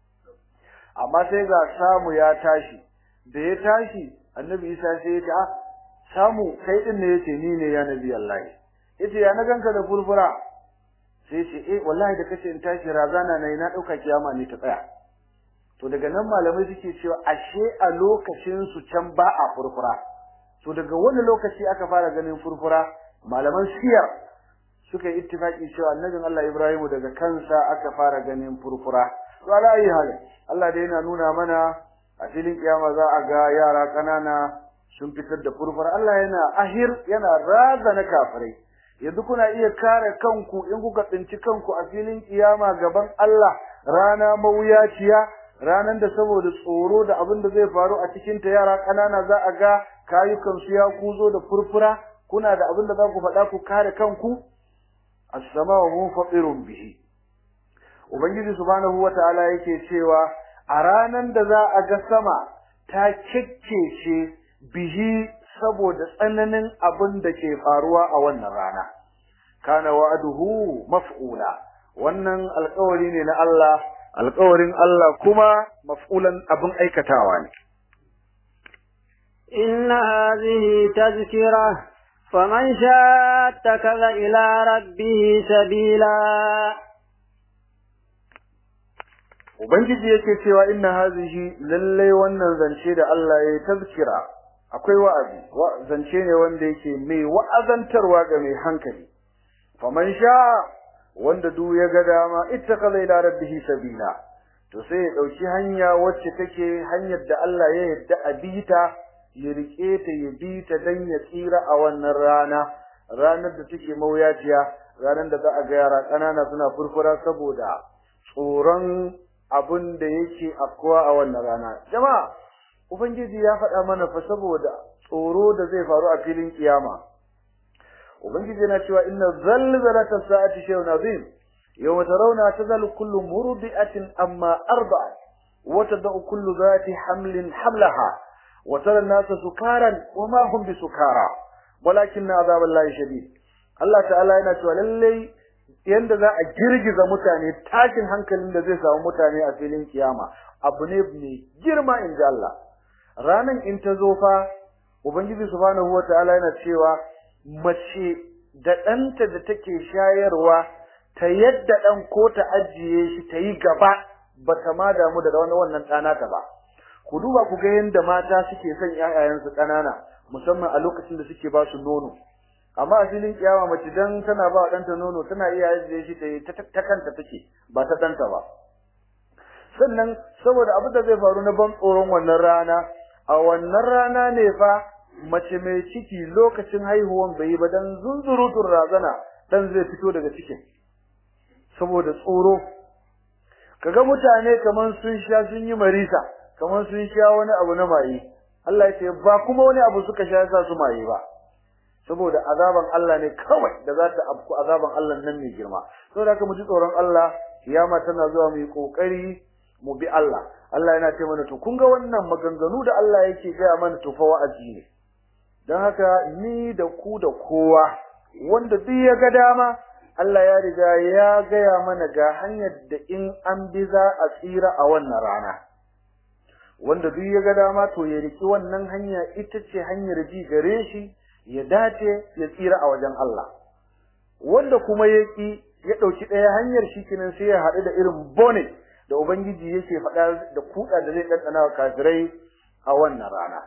amma sai ga samu ya tashi da ya tashi annabi isa sai ya ce ah samu kai din ne yace ni ne ya nabi Allah yace ya na ganka da furfura sai ce eh wallahi da kace in tashi razana nayi na dauka kiyama ne ta tsaya to daga nan malamai suke cewa ashe a lokacin su can ba a furfura to daga wani lokaci aka fara ganin furfura malaman siyar suka yi ittifaki cewa annabin Allah Ibrahim daga kansa aka fara ganin furfura to ala ayi halin Allah dai yana nuna mana a filin kiyama za a ga yara kanana sun fitar da furfura Allah yana ahir yana razana kafirai yanzu kuna iya kare kanku in kuka tsinci kanku a filin kiyama gaban Allah rana mawuyaciya ranan da saboda tsoro da abin da zai faru a cikin ta yara kanana za a ga kayukan su ya kuzo da furfura kuna da abin da za ku faɗa ku kare kanku as-sama'u munfatirun bihi ubangiji subhanahu wata'ala yake cewa a ranan da za a ga sama ta kekkece bihi saboda tsananin abin da ke faruwa a wannan rana kana wa'aduhu maf'ula wannan alƙawari ne na Allah alƙawarin Allah kuma maf'ulan abin aikatawa ne إن هذه تذكرة فمن شاء اتخذ إلى ربه سبيلا Ubangiji yake cewa inna hazihi lallai wannan zance da Allah ya tazkira akwai wa'azi wa zance ne wanda yake mai wa'azantarwa ga mai hankali faman sha wanda duk ya ga dama ittakaza ila rabbihi sabila to sai ya dauki hanya wacce take hanyar da Allah ya yadda a bita ya rike ta ya bita dan ya tsira a wannan rana ranar da take mawuyaciya ranar da za a ga yara ƙanana suna furfura saboda tsoron abin da yake afkuwa a wannan rana jama'a ubangiji ya faɗa mana fa saboda tsoro da zai faru a filin kiyama ubangiji yana cewa inna zalzalata sa'ati shay'un azim yawma tarawna tazalu kullu murdi'atin amma arba'at wa tad'u kullu dhati hamlin hamlaha wa tara an-nasa sukaran wa ma hum bisukara walakinna azaballahi shadid Allah ta'ala yana cewa lallai yanda za a girgiza mutane tashin hankalin da zai samu mutane a filin kiyama abu ne mai girma in ji Allah ranan in ta zo fa ubangiji subhanahu wataala yana cewa mace da ɗanta da take shayarwa ta yadda ɗan ko ta ajiye shi ta yi gaba ba ta ma damu da wani wannan ɗana ta ba ku duba ku ga yadda mata suke son ƴaƴayensu ƙanana musamman a lokacin da suke ba su nono amma a filin kiyama mace dan tana ba ɗanta nono tana iya ajiye shi ta yi ta kanta take ba ta ɗanta ba sannan saboda abin da zai faru na ban tsoron wannan rana a wannan rana ne fa mace mai ciki lokacin haihuwan bai yi ba dan zunzurutun razana dan zai fito daga cikin saboda tsoro kaga mutane kaman sun sha sun yi marisa kaman sun sha wani abu na maye Allah ya ce ba kuma wani abu suka sha yasa su maye ba saboda azaban Allah ne kawai da za ta afku azaban Allah nan mai girma saboda haka mu ji tsoron Allah kiyama tana zuwa mu yi kokari mu bi Allah Allah yana ce mana to kun ga wannan maganganu da Allah yake gaya mana to fa wa'azi ne dan haka ni da ku da kowa wanda duk ya ga dama Allah ya riga ya gaya mana ga hanyar da in an bi za a tsira a wannan rana wanda duk ya ga dama to ya riki wannan hanya ita ce hanyar ji gare shi ya dace ya tsira a wajen Allah wanda kuma ya ki ya dauki ɗaya hanyar shi kinan sai ya haɗu da irin bone da ubangiji yake faɗa da kuɗa da zai ɗanɗana wa kafirai a wannan rana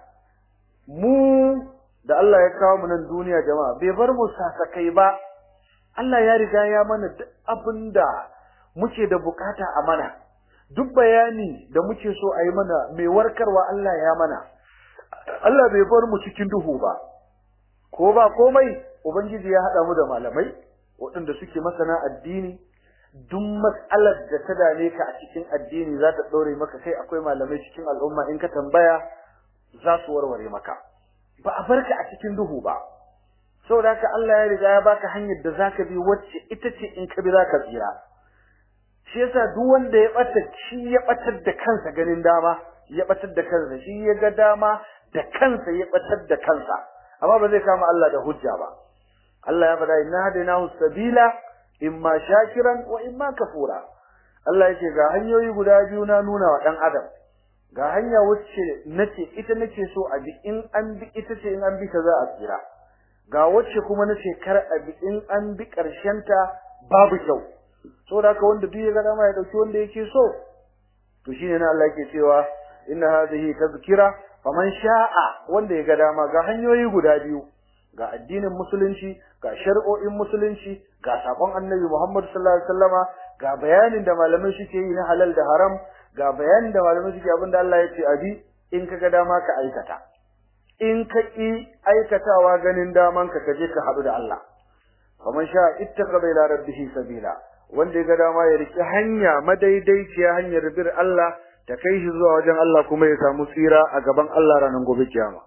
mu da Allah ya kawo mu nan duniya jama'a bai bar mu sasakai ba Allah ya riga ya mana duk abin da muke da bukata a mana duk bayani da muke so a yi mana mai warkarwa Allah ya mana Allah bai bar mu cikin duhu ba ko ba komai ubangiji ya haɗa mu da malamai waɗanda suke masana addini duk matsalar da ta dame ka a cikin addini za ta ɗore maka kai akwai malamai cikin al'umma in ka tambaya za su warware maka ba a barka a cikin duhu ba saboda haka Allah ya riga ya baka hanyar da zaka bi wacce ita ce in ka bi zaka tsira shi yasa duk wanda ya bata shi ya batar da kansa ganin dama ya batar da kansa shi ya ga dama da kansa ya batar da kansa amma ba zai kama Allah da hujja ba Allah ya faɗa inna hadainahu sabila imma shakiran wa imma kafura Allah yake ga hanyoyi guda biyu na nuna wa dan adam ga hanya wacce nace ita nake so a bi in an bi ita ce in an bi ta za a tsira ga wacce kuma nace kar a bi in an bi karshen ta babu kyau saboda haka wanda duk ya ga dama ya dauki wanda yake so to shine na Allah yake cewa inna hadhihi tazkira faman sha'a wanda ya ga dama ga hanyoyi guda biyu ga addinin musulunci ga shari'o'in musulunci ga sakon annabi Muhammad sallallahu alaihi wasallama ga bayanin da malamai suke yi na halal da haram ga bayanin da malamai suke abinda Allah ya ce abi in kaga dama ka aikata in ka ki aikatawa ganin daman ka kaje ka hadu da Allah faman sha ittakhadha ila rabbih sabila wanda ya ga dama ya riki hanya madaidaiciya hanyar bir Allah ta kai shi zuwa wajen Allah kuma ya samu tsira a gaban Allah ranar gobe kiyama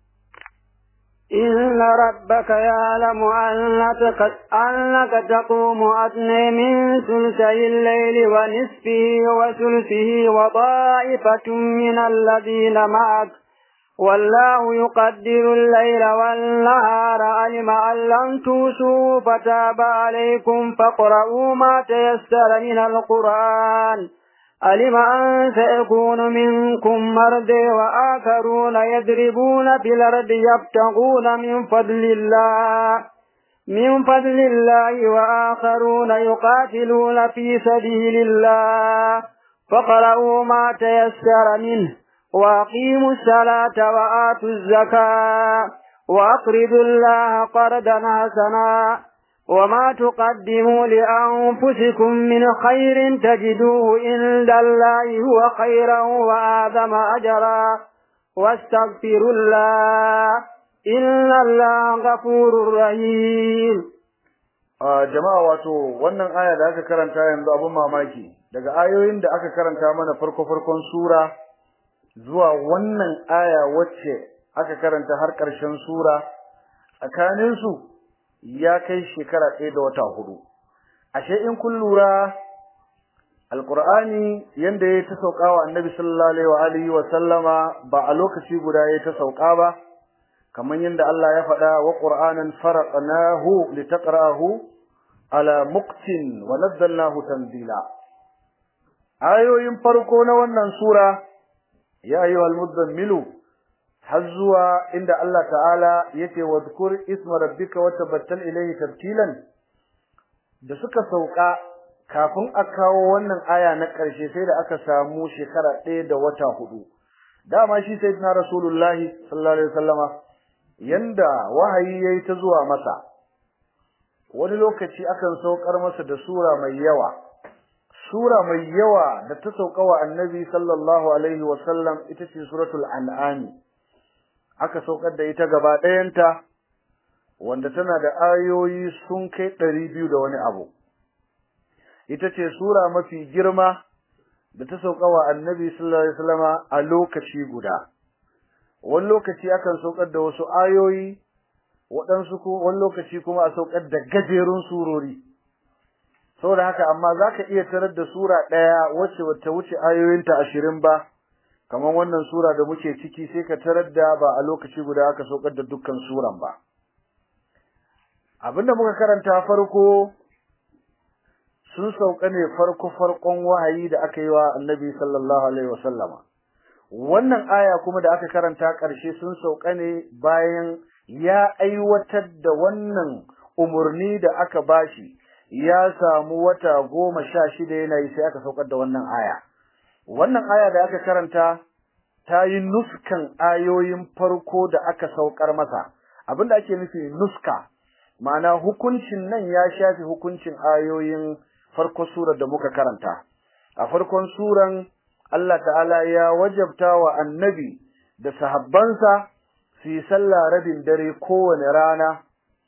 إن ربك يعلم أنك, أنك تقوم أدنى من ثلثي الليل ونصفه وثلثه وطائفة من الذين معك والله يقدر الليل والنهار علم أن لن توسوا فتاب عليكم فاقرؤوا ما تيسر من القرآن علم أن سيكون منكم مرضى وآخرون يضربون في الأرض يبتغون من فضل الله من فضل الله وآخرون يقاتلون في سبيل الله فقرأوا ما تيسر منه وأقيموا الصلاة وآتوا الزكاة وأقرضوا الله قرضا حسنا وما تقدموا لأنفسكم من خير تجدوه عند الله هو خيرا وآدم أجرا واستغفروا الله إن الله غفور رحيم a jama'a wato wannan aya da aka karanta yanzu abun mamaki daga ayoyin da aka karanta mana farko farkon sura zuwa wannan aya wacce aka karanta har ƙarshen sura tsakanin su ya kai shekara ɗaya da wata hudu ashe in kun lura alqur'ani yanda ya ta sauka wa annabi sallallahu alaihi wa alihi wa sallama ba a lokaci guda ya ta sauka ba kamar yadda Allah ya faɗa wa qur'anan faraqnahu litaqra'ahu ala muqtin wa nazzalnahu tanzila ayoyin farko na wannan sura ya ayyuhal mudammilu har zuwa inda Allah ta'ala yake wadhkur isma rabbika wa tabattal ilayhi tabtilan da suka sauka kafin a kawo wannan aya na ƙarshe sai da aka samu shekara ɗaya da wata hudu dama shi sayyidina rasulullahi sallallahu alaihi wasallama yanda wahayi yayi ta zuwa masa wani lokaci akan saukar masa da sura mai yawa sura mai yawa da ta sauka wa annabi sallallahu alaihi wasallam ita ce suratul an'am aka saukar da ita gaba ɗayanta wanda tana da ayoyi sun kai ɗari biyu da wani abu ita ce sura mafi girma da ta sauka wa annabi sallallahu alaihi wasallama a lokaci guda wani lokaci akan saukar da wasu ayoyi waɗansu ko wani lokaci kuma a saukar da gajerun surori saboda haka amma zaka iya tarar da sura ɗaya wacce bata wuce ayoyinta ashirin ba kamar wannan sura da muke ciki sai ka tarar da ba a lokaci guda aka saukar da dukkan suran ba abinda muka karanta farko sun sauka ne farko farkon wahayi da aka yi wa annabi sallallahu alaihi wasallama wannan aya kuma da aka karanta ƙarshe sun sauka ne bayan ya aiwatar da wannan umurni da aka bashi ya samu wata goma sha shida yana yi sai aka saukar da wannan aya wannan aya da aka karanta ta yi nuskan ayoyin farko da aka saukar masa abinda ake nufi nuska ma'ana hukuncin nan ya shafi hukuncin ayoyin farko surar da muka karanta a farkon suran Allah ta'ala ya wajabta wa annabi da sahabbansa su yi sallah rabin dare kowane rana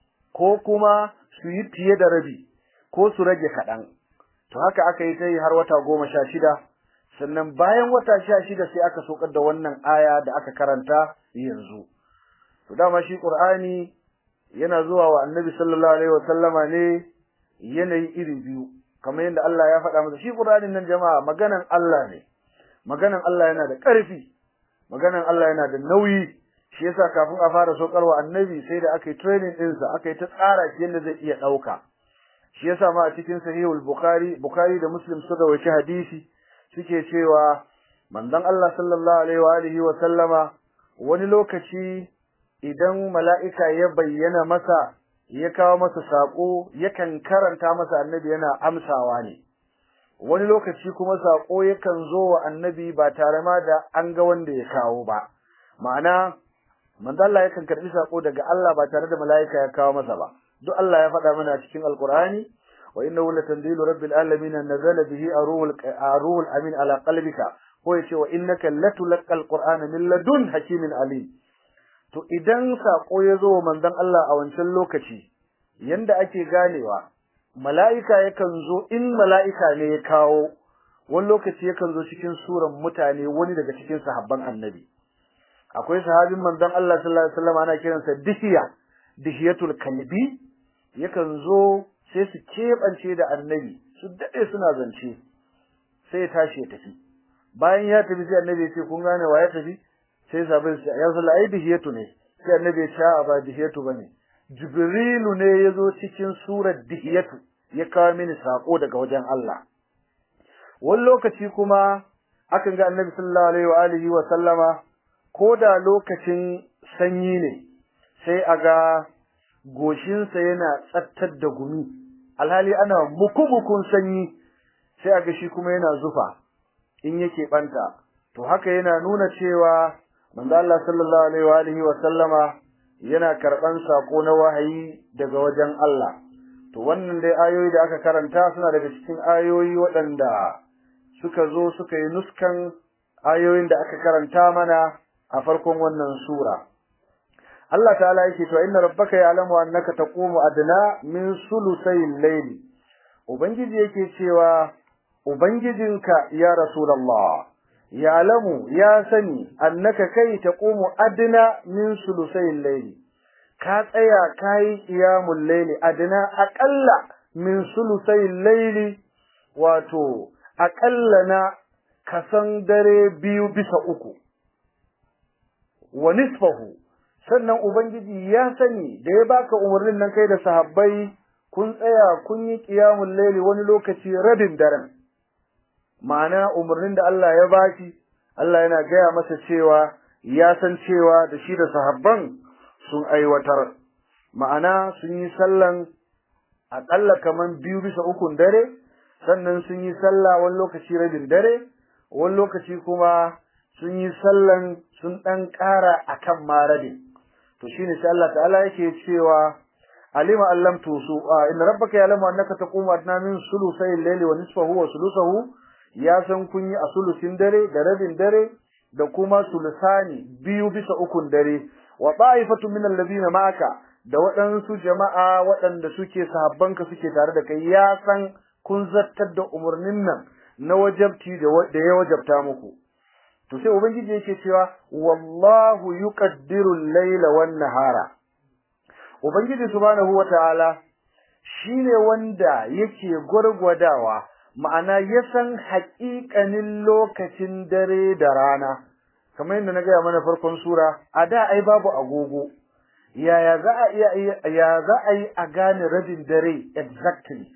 ko kuma su yi fiye da rabi ko su rage kaɗan to haka aka yi ta yi har wata goma sha shida sannan bayan wata sha shida sai aka saukar da wannan aya da aka karanta yanzu to dama shi qur'ani yana zuwa wa annabi sallallahu alaihi wa sallama ne yanayi iri biyu kamar yadda Allah ya faɗa masa shi qur'anin nan jama'a maganan Allah ne maganan Allah yana da ƙarfi maganan Allah yana da nauyi shi yasa kafin a fara saukarwa annabi sai da aka yi training ɗinsa aka yi ta tsara shi yadda zai iya ɗauka shi yasa ma a cikin sahihul bukhari bukhari da muslim suka wace hadisi suke cewa manzon Allah sallallahu alaihi wa alihi wa sallama wani lokaci idan mala'ika ya bayyana masa ya kawo masa sako yakan karanta masa annabi yana amsawa ne wani lokaci kuma sako yakan zo wa annabi ba tare ma da an ga wanda ya kawo ba ma'ana manzo Allah yakan karbi sako daga Allah ba tare da mala'ika ya kawo masa ba duk Allah ya faɗa mana cikin alqur'ani wa innahu latanzilu rabbil alamin nazala bihi aruhul aruhul amin ala qalbika ko yace wa innaka latulqal qur'ana min ladun hakimin alim to idan sako ya zo manzon Allah a wancan lokaci yanda ake ganewa mala'ika yakan zo in mala'ika ne ya kawo wani lokaci yakan zo cikin suran mutane wani daga cikin sahabban annabi akwai sahabin manzon Allah sallallahu alaihi wasallam ana kiransa dihiya dihiyatul kalbi yakan zo sai su kebance da annabi su dade suna zance sai ya tashi ya tafi bayan ya tafi sai annabi ya ce kun gane wa ya tafi sai sahabin sai ya sallah ai dihiyatu ne sai annabi ya ce ba dihiyatu bane jibrilu ne yazo cikin surar dihiyatu ya kawo mini sako daga wajen Allah wani lokaci kuma akan ga annabi sallallahu alaihi wa alihi wa sallama ko da lokacin sanyi ne sai a ga goshinsa yana tsattar da gumi alhali ana muku-mukun sanyi sai a ga shi kuma yana zufa in yake banta to haka yana nuna cewa manzo Allah sallallahu alaihi wa alihi wa sallama yana karban sako na wahayi daga wajen Allah to wannan dai ayoyi da aka karanta suna daga cikin ayoyi waɗanda suka zo suka yi nuskan ayoyin da aka karanta mana a farkon wannan sura Allah ta'ala yake to inna rabbaka ya'lamu annaka taqumu adna min sulusayil layli ubangiji yake cewa ubangijinka ya rasulullah ya'lamu ya sani annaka kai taqumu adna min sulusayil layli ka tsaya kai qiyamul layli adna aqalla min sulusayil layli wato aqalla na kasan dare biyu bisa uku wa nisfahu sannan ubangiji ya sani da ya baka umarnin nan kai da sahabbai kun tsaya kun yi qiyamul layli wani lokaci rabin daren ma'ana umarnin da Allah ya baki Allah yana gaya masa cewa ya san cewa da shi da sahabban sun aiwatar ma'ana sun yi sallan aƙalla kaman biyu bisa ukun dare sannan sun yi sallah wani lokaci rabin dare wani lokaci kuma sun yi sallan sun ɗan ƙara akan ma rabin to shine sai Allah ta'ala yake cewa alima allam tusu inna rabbaka ya'lamu annaka taqumu adna min sulusay al-layli wa nisfahu wa sulusahu ya san kun yi a sulusin dare da rabin dare da kuma sulusani biyu bisa ukun dare wa ta'ifatu min alladhina ma'aka da waɗansu jama'a waɗanda suke sahabbanka suke tare da kai ya san kun zattar da umarnin nan na wajabti da ya wajabta muku to sai ubangiji yake cewa wallahu yuqaddiru al-layla wan-nahara ubangiji subhanahu wataala shine wanda yake gurgwadawa ma'ana ya san haƙiƙanin lokacin dare da rana kamar yadda na gaya mana farkon sura a da ai babu agogo yaya za a iya ya za a yi a gane rabin dare exactly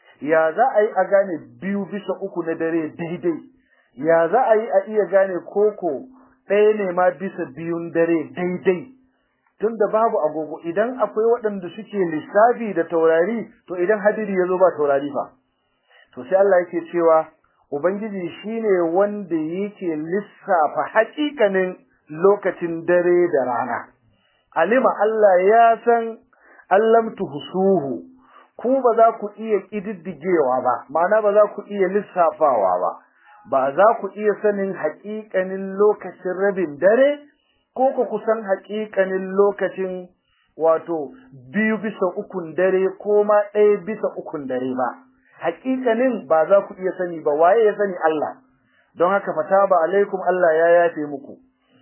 ya za a yi a gane biyu bisa uku na dare daidai ya za a yi a iya gane koko ɗaya ne ma bisa biyun dare daidai tunda babu agogo idan akwai waɗanda suke lissafi da taurari to idan hadiri ya zo ba taurari fa to sai Allah yake cewa ubangiji shine wanda yake lissafa haƙiƙanin lokacin dare da rana alima Allah ya san allam tuhsuhu ku ba za ku iya kididdigewa ba ma'ana ba za ku iya lissafawa ba ba za ku iya sanin haƙiƙanin lokacin rabin dare ko ku kusan haƙiƙanin lokacin wato biyu bisa ukun dare ko ma ɗaya bisa ukun dare ba haƙiƙanin ba za ku iya sani ba waye ya sani Allah don haka fata ba alaikum Allah ya yafe muku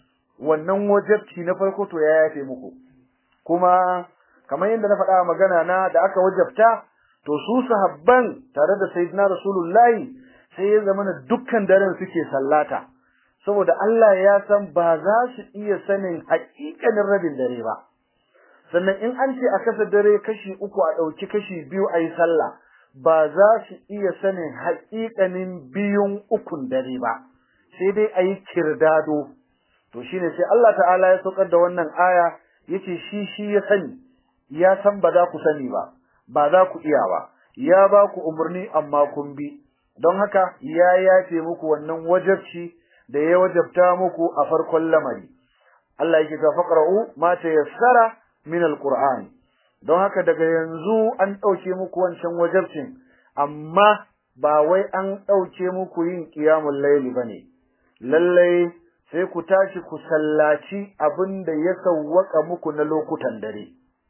wannan wajabci na farko to ya yafe muku kuma kamar yadda na faɗa magana na da aka wajabta to su sahabban tare da sayyidina rasulullahi sai ya zama dukkan daren suke sallata saboda Allah ya san ba za su iya sanin haƙiƙanin rabin dare ba sannan in an ce a kasa dare kashi uku a ɗauki kashi biyu a yi sallah ba za su iya sanin haƙiƙanin biyun ukun dare ba sai dai a yi kirdado to shine sai Allah ta'ala ya saukar da wannan aya yace shi shi ya sani ya san ba za ku sani ba ba za ku iya ba ya ba ku umarni amma kun bi don haka ya yafe muku wannan wajabci da ya wajabta muku a farkon lamari Allah yake ta faqra'u ma tayassara min alquran don haka daga yanzu an dauke muku wancan wajabcin amma ba wai an dauke muku yin qiyamul layli bane lalle sai ku tashi ku sallaci abinda ya sawwaka muku na lokutan dare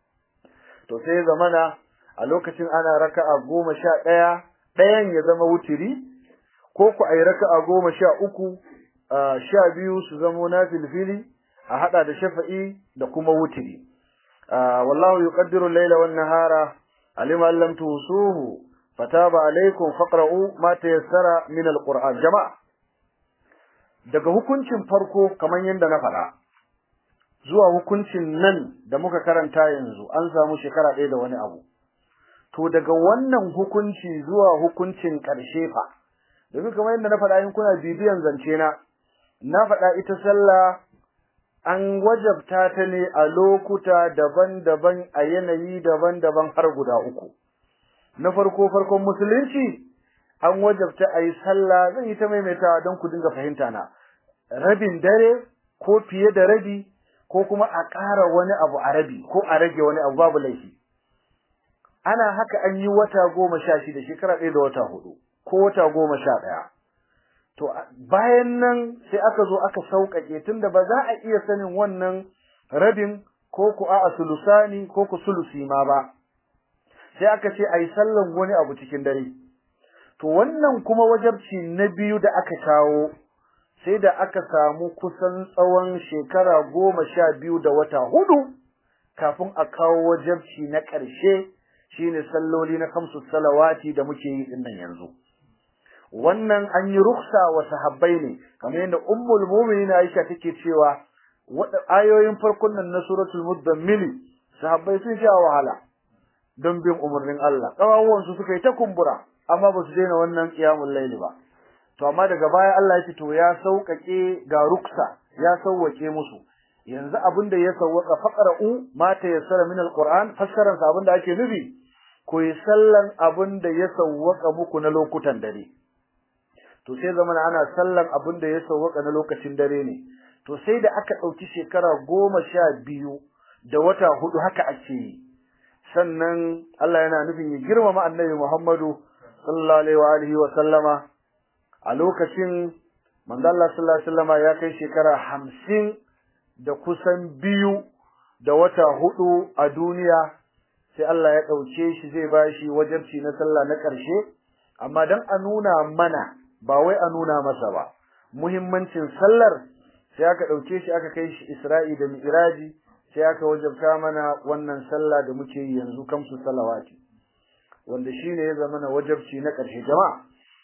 to sai zamana a lokacin ana raka'a goma sha ɗaya ɗayan ya zama wutiri ko ku ayi raka'a goma sha uku sha biyu su zamo na filfili a hada da shafa'i da kuma wutiri wallahu yuqaddiru al-layla wan nahara alima an lam tusuhu fataba alaykum faqra'u ma tayassara min al-qur'an jama'a daga hukuncin farko kamar yadda na faɗa zuwa hukuncin nan da muka karanta yanzu an samu shekara ɗaya da wani abu to daga wannan hukunci zuwa hukuncin ƙarshe fa domin kamar yadda na faɗa in kuna bibiyan zance na na faɗa ita sallah an wajabta ta ne a lokuta daban-daban a yanayi daban-daban har guda uku na farko farkon musulunci an wajabta a yi sallah zan yi ta maimaitawa don ku dinga fahimta na rabin dare ko fiye da rabi ko kuma a ƙara wani abu a rabi ko a rage wani abu babu laifi ana haka an yi wata goma sha shida shekara ɗaya da wata hudu ko wata goma sha ɗaya to bayan nan sai aka zo aka sauƙaƙe tunda ba za a iya sanin wannan rabin ko ku a sulusani ko ku sulusi ma ba sai aka ce a yi sallan wani abu cikin dare to wannan kuma wajabci na biyu da aka kawo sai da aka samu kusan tsawon shekara goma sha biyu da wata hudu kafin a kawo wajabci na ƙarshe shine salloli na kamsu salawati da muke yi dinnan yanzu wannan an yi ruksa wa sahabbai ne kamar yadda ummul mu'minin Aisha take cewa ayoyin farkon nan na suratul mudammil sahabbai sun sha wahala don bin umarnin Allah kawawon su suka yi ta kumbura amma ba su daina wannan qiyamul layli ba to amma daga baya Allah ya ce to ya sauƙaƙe ga ruksa ya sauwake musu yanzu abin da ya sauwaka faqra'u ma tayassara min alquran fassaran sa abin da ake nufi ko yi sallan abin da ya sauwaka muku na lokutan dare to sai zamana ana sallan abin da ya sauwaka na lokacin dare ne to sai da aka ɗauki shekara goma sha biyu da wata hudu haka ake yi sannan Allah yana nufin ya girmama annabi Muhammadu sallallahu alaihi wa alihi wa sallama a lokacin manzo Allah sallallahu alaihi wasallama ya kai shekara hamsin da kusan biyu da wata hudu a duniya sai Allah ya ɗauke shi zai bashi wajibci na sallah na ƙarshe amma dan a nuna mana ba wai a nuna masa ba muhimmancin sallar sai aka ɗauke shi aka kai shi Isra'i da Mi'raji sai aka wajabta mana wannan sallah da muke yi yanzu kamsu salawati wanda shine ya zama na wajabci na ƙarshe jama'a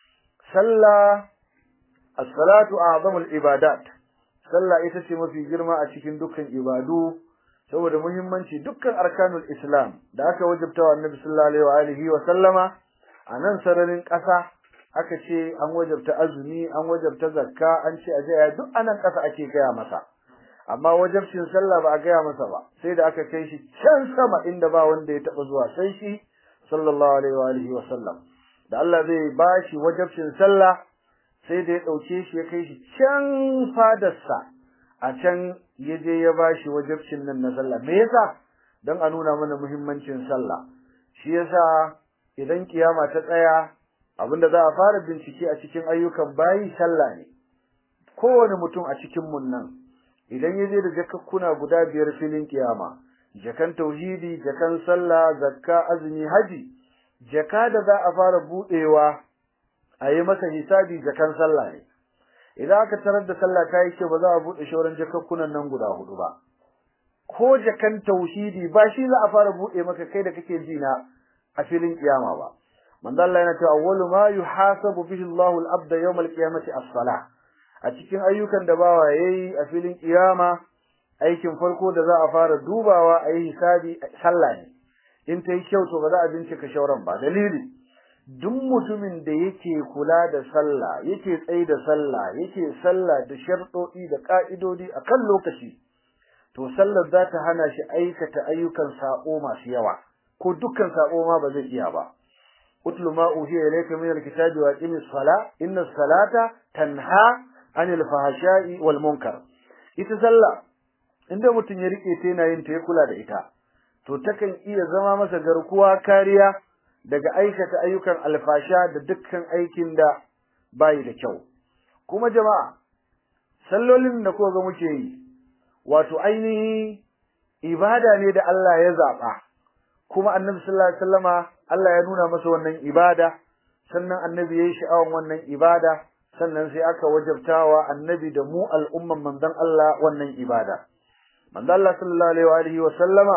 sallah as-salatu a'zamul ibadat sallah ita ce mafi girma a cikin dukkan ibadu saboda muhimmanci dukkan arkanul islam da aka wajabta wa annabi sallallahu alaihi wa alihi wa sallama a nan sararin ƙasa aka ce an wajabta azumi an wajabta zakka an ce aje ya duk anan ƙasa ake gaya masa amma wajabcin sallah ba a gaya masa ba sai da aka kai shi can sama inda ba wanda ya taba zuwa sai shi sallallahu alaihi wa alihi wa sallam da Allah zai bashi wajabcin sallah sai da ya dauke shi ya kai shi can fadarsa a can ya je ya bashi wajabcin nan na sallah me yasa dan a nuna mana muhimmancin sallah shi yasa idan kiyama ta tsaya abinda za a fara bincike a cikin ayyukan bayi sallah ne kowane mutum a cikin mun nan idan ya je da jakakkuna guda biyar filin kiyama jakan tauhidi jakan sallah zakka azumi haji jaka da za a fara budewa a yi masa hisabi jakan sallah ne idan aka tarar da sallah ta yi ce ba za a bude shauran jakakkunan nan guda hudu ba ko jakan tauhidi ba shi za a fara bude maka kai da kake jina a filin kiyama ba manzo Allah yana cewa awwalu ma yuhasabu bihi Allahu al-abda yawm al-qiyamati as-salah a cikin ayyukan da bawa yayi a filin kiyama aikin farko da za a fara dubawa a yi hisabi sallah ne in ta yi kyau to ba za a bincika shauran ba dalili duk mutumin da yake kula da sallah yake tsaye da sallah yake sallah da sharɗoɗi da ƙa'idodi a kan lokaci to sallar za ta hana shi aikata ayyukan saƙo masu yawa ko dukkan saƙo ma ba zai iya ba utlu ma uhiya ilayka min alkitabi wa aqimis sala inna salata tanha anil fahsha'i wal munkar ita sallah inda mutum ya rike ta yana yin ta ya kula da ita to takan iya zama masa garkuwa kariya daga aikata ayyukan alfasha da dukkan aikin da bayi da kyau kuma jama'a sallolin da ko ga muke yi wato ainihi ibada ne da Allah ya zaba kuma annabi sallallahu alaihi wasallama Allah ya nuna masa wannan ibada sannan annabi yayi sha'awan wannan ibada sannan sai aka wajabtawa annabi da mu al'umman manzon Allah wannan ibada manzon Allah sallallahu alaihi wa sallama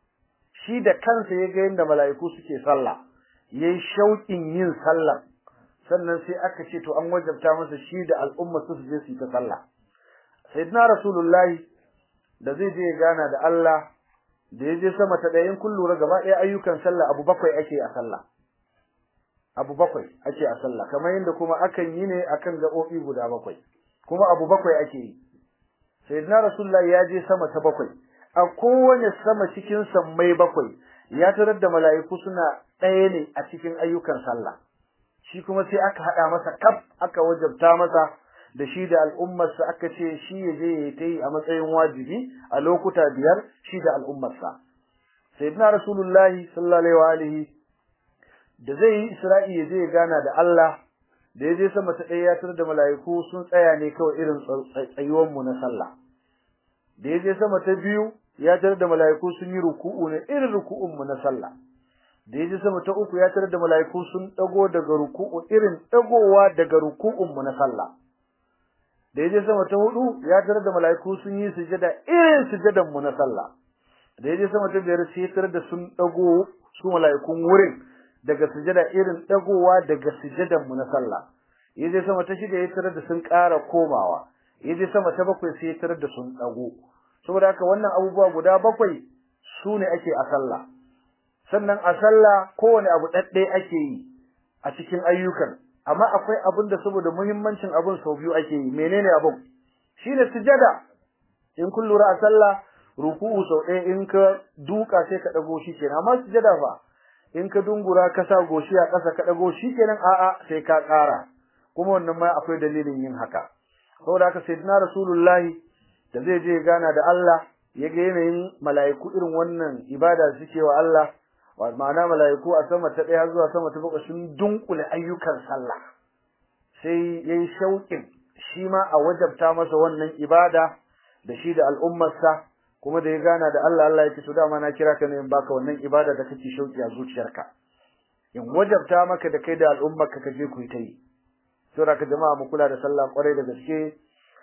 shi da kansa ya ga yadda mala'iku suke sallah yayi shauƙin yin sallah sannan sai aka ce to an wajabta masa shi da al'umma su je su ta sallah sayyidina rasulullahi da zai je gana da Allah da ya je sama ta ɗayan kun lura gaba ɗaya ayyukan sallah abu bakwai ake a sallah abu bakwai ake a sallah kamar yadda kuma akan yi ne akan gaɓoɓi guda bakwai kuma abu bakwai ake yi sayyidina rasulullahi ya je sama ta bakwai a kowane sama cikin sammai bakwai ya tarar da mala'iku suna ɗaya ne a cikin ayyukan sallah shi kuma sai aka haɗa masa kaf aka wajabta masa da shi da al'ummarsa aka ce shi ya je ya ta yi a matsayin wajibi a lokuta biyar shi da al'ummarsa sayyidina rasulullahi sallallahu alaihi da zai yi isra'i ya je ya gana da Allah da ya je sama ta ɗaya ya tarar da mala'iku sun tsaya ne kawai irin tsayuwan mu na sallah da ya je sama ta biyu ya tarar da mala'iku sun yi ruku'u ne irin ruku'un mu na sallah da ya je sama ta uku ya tarar da mala'iku sun dago daga ruku'u irin dagowa daga ruku'un mu na sallah da ya je sama ta hudu ya tarar da mala'iku sun yi sujada irin sujadan mu na sallah da ya je sama ta biyar sai ya tarar da sun dago su mala'ikun wurin daga sujada irin dagowa daga sujadan mu na sallah ya je sama ta shida ya tarar da sun ƙara komawa ya je sama ta bakwai sai ya tarar da sun dago saboda haka wannan abubuwa guda bakwai su ne ake a sallah sannan a sallah kowane abu ɗaɗɗe ake yi a cikin ayyukan amma akwai abin da saboda muhimmancin abin sau biyu ake yi menene abin shine sujada in kun lura a sallah ruku'u sau ɗaya in ka duka sai ka ɗago shi kenan amma sujada fa in ka dungura ka sa goshi a ƙasa ka ɗago shi kenan a'a sai ka ƙara kuma wannan ma akwai dalilin yin haka saboda haka sayyidina rasulullahi da zai je gana da Allah ya ga yanayin mala'iku irin wannan ibada suke wa Allah wa ma'ana mala'iku a sama ta ɗaya zuwa sama ta bakwai sun dunkule ayyukan sallah sai yayi shauƙin shi ma a wajabta masa wannan ibada da shi da al'ummarsa kuma da ya gana da Allah Allah ya ce to dama na kira ka ne in baka wannan ibada da kake shauƙi a zuciyarka in wajabta maka da kai da al'ummarka ka je ku yi ta yi saboda ka jama'a mu kula da sallah kwarai da gaske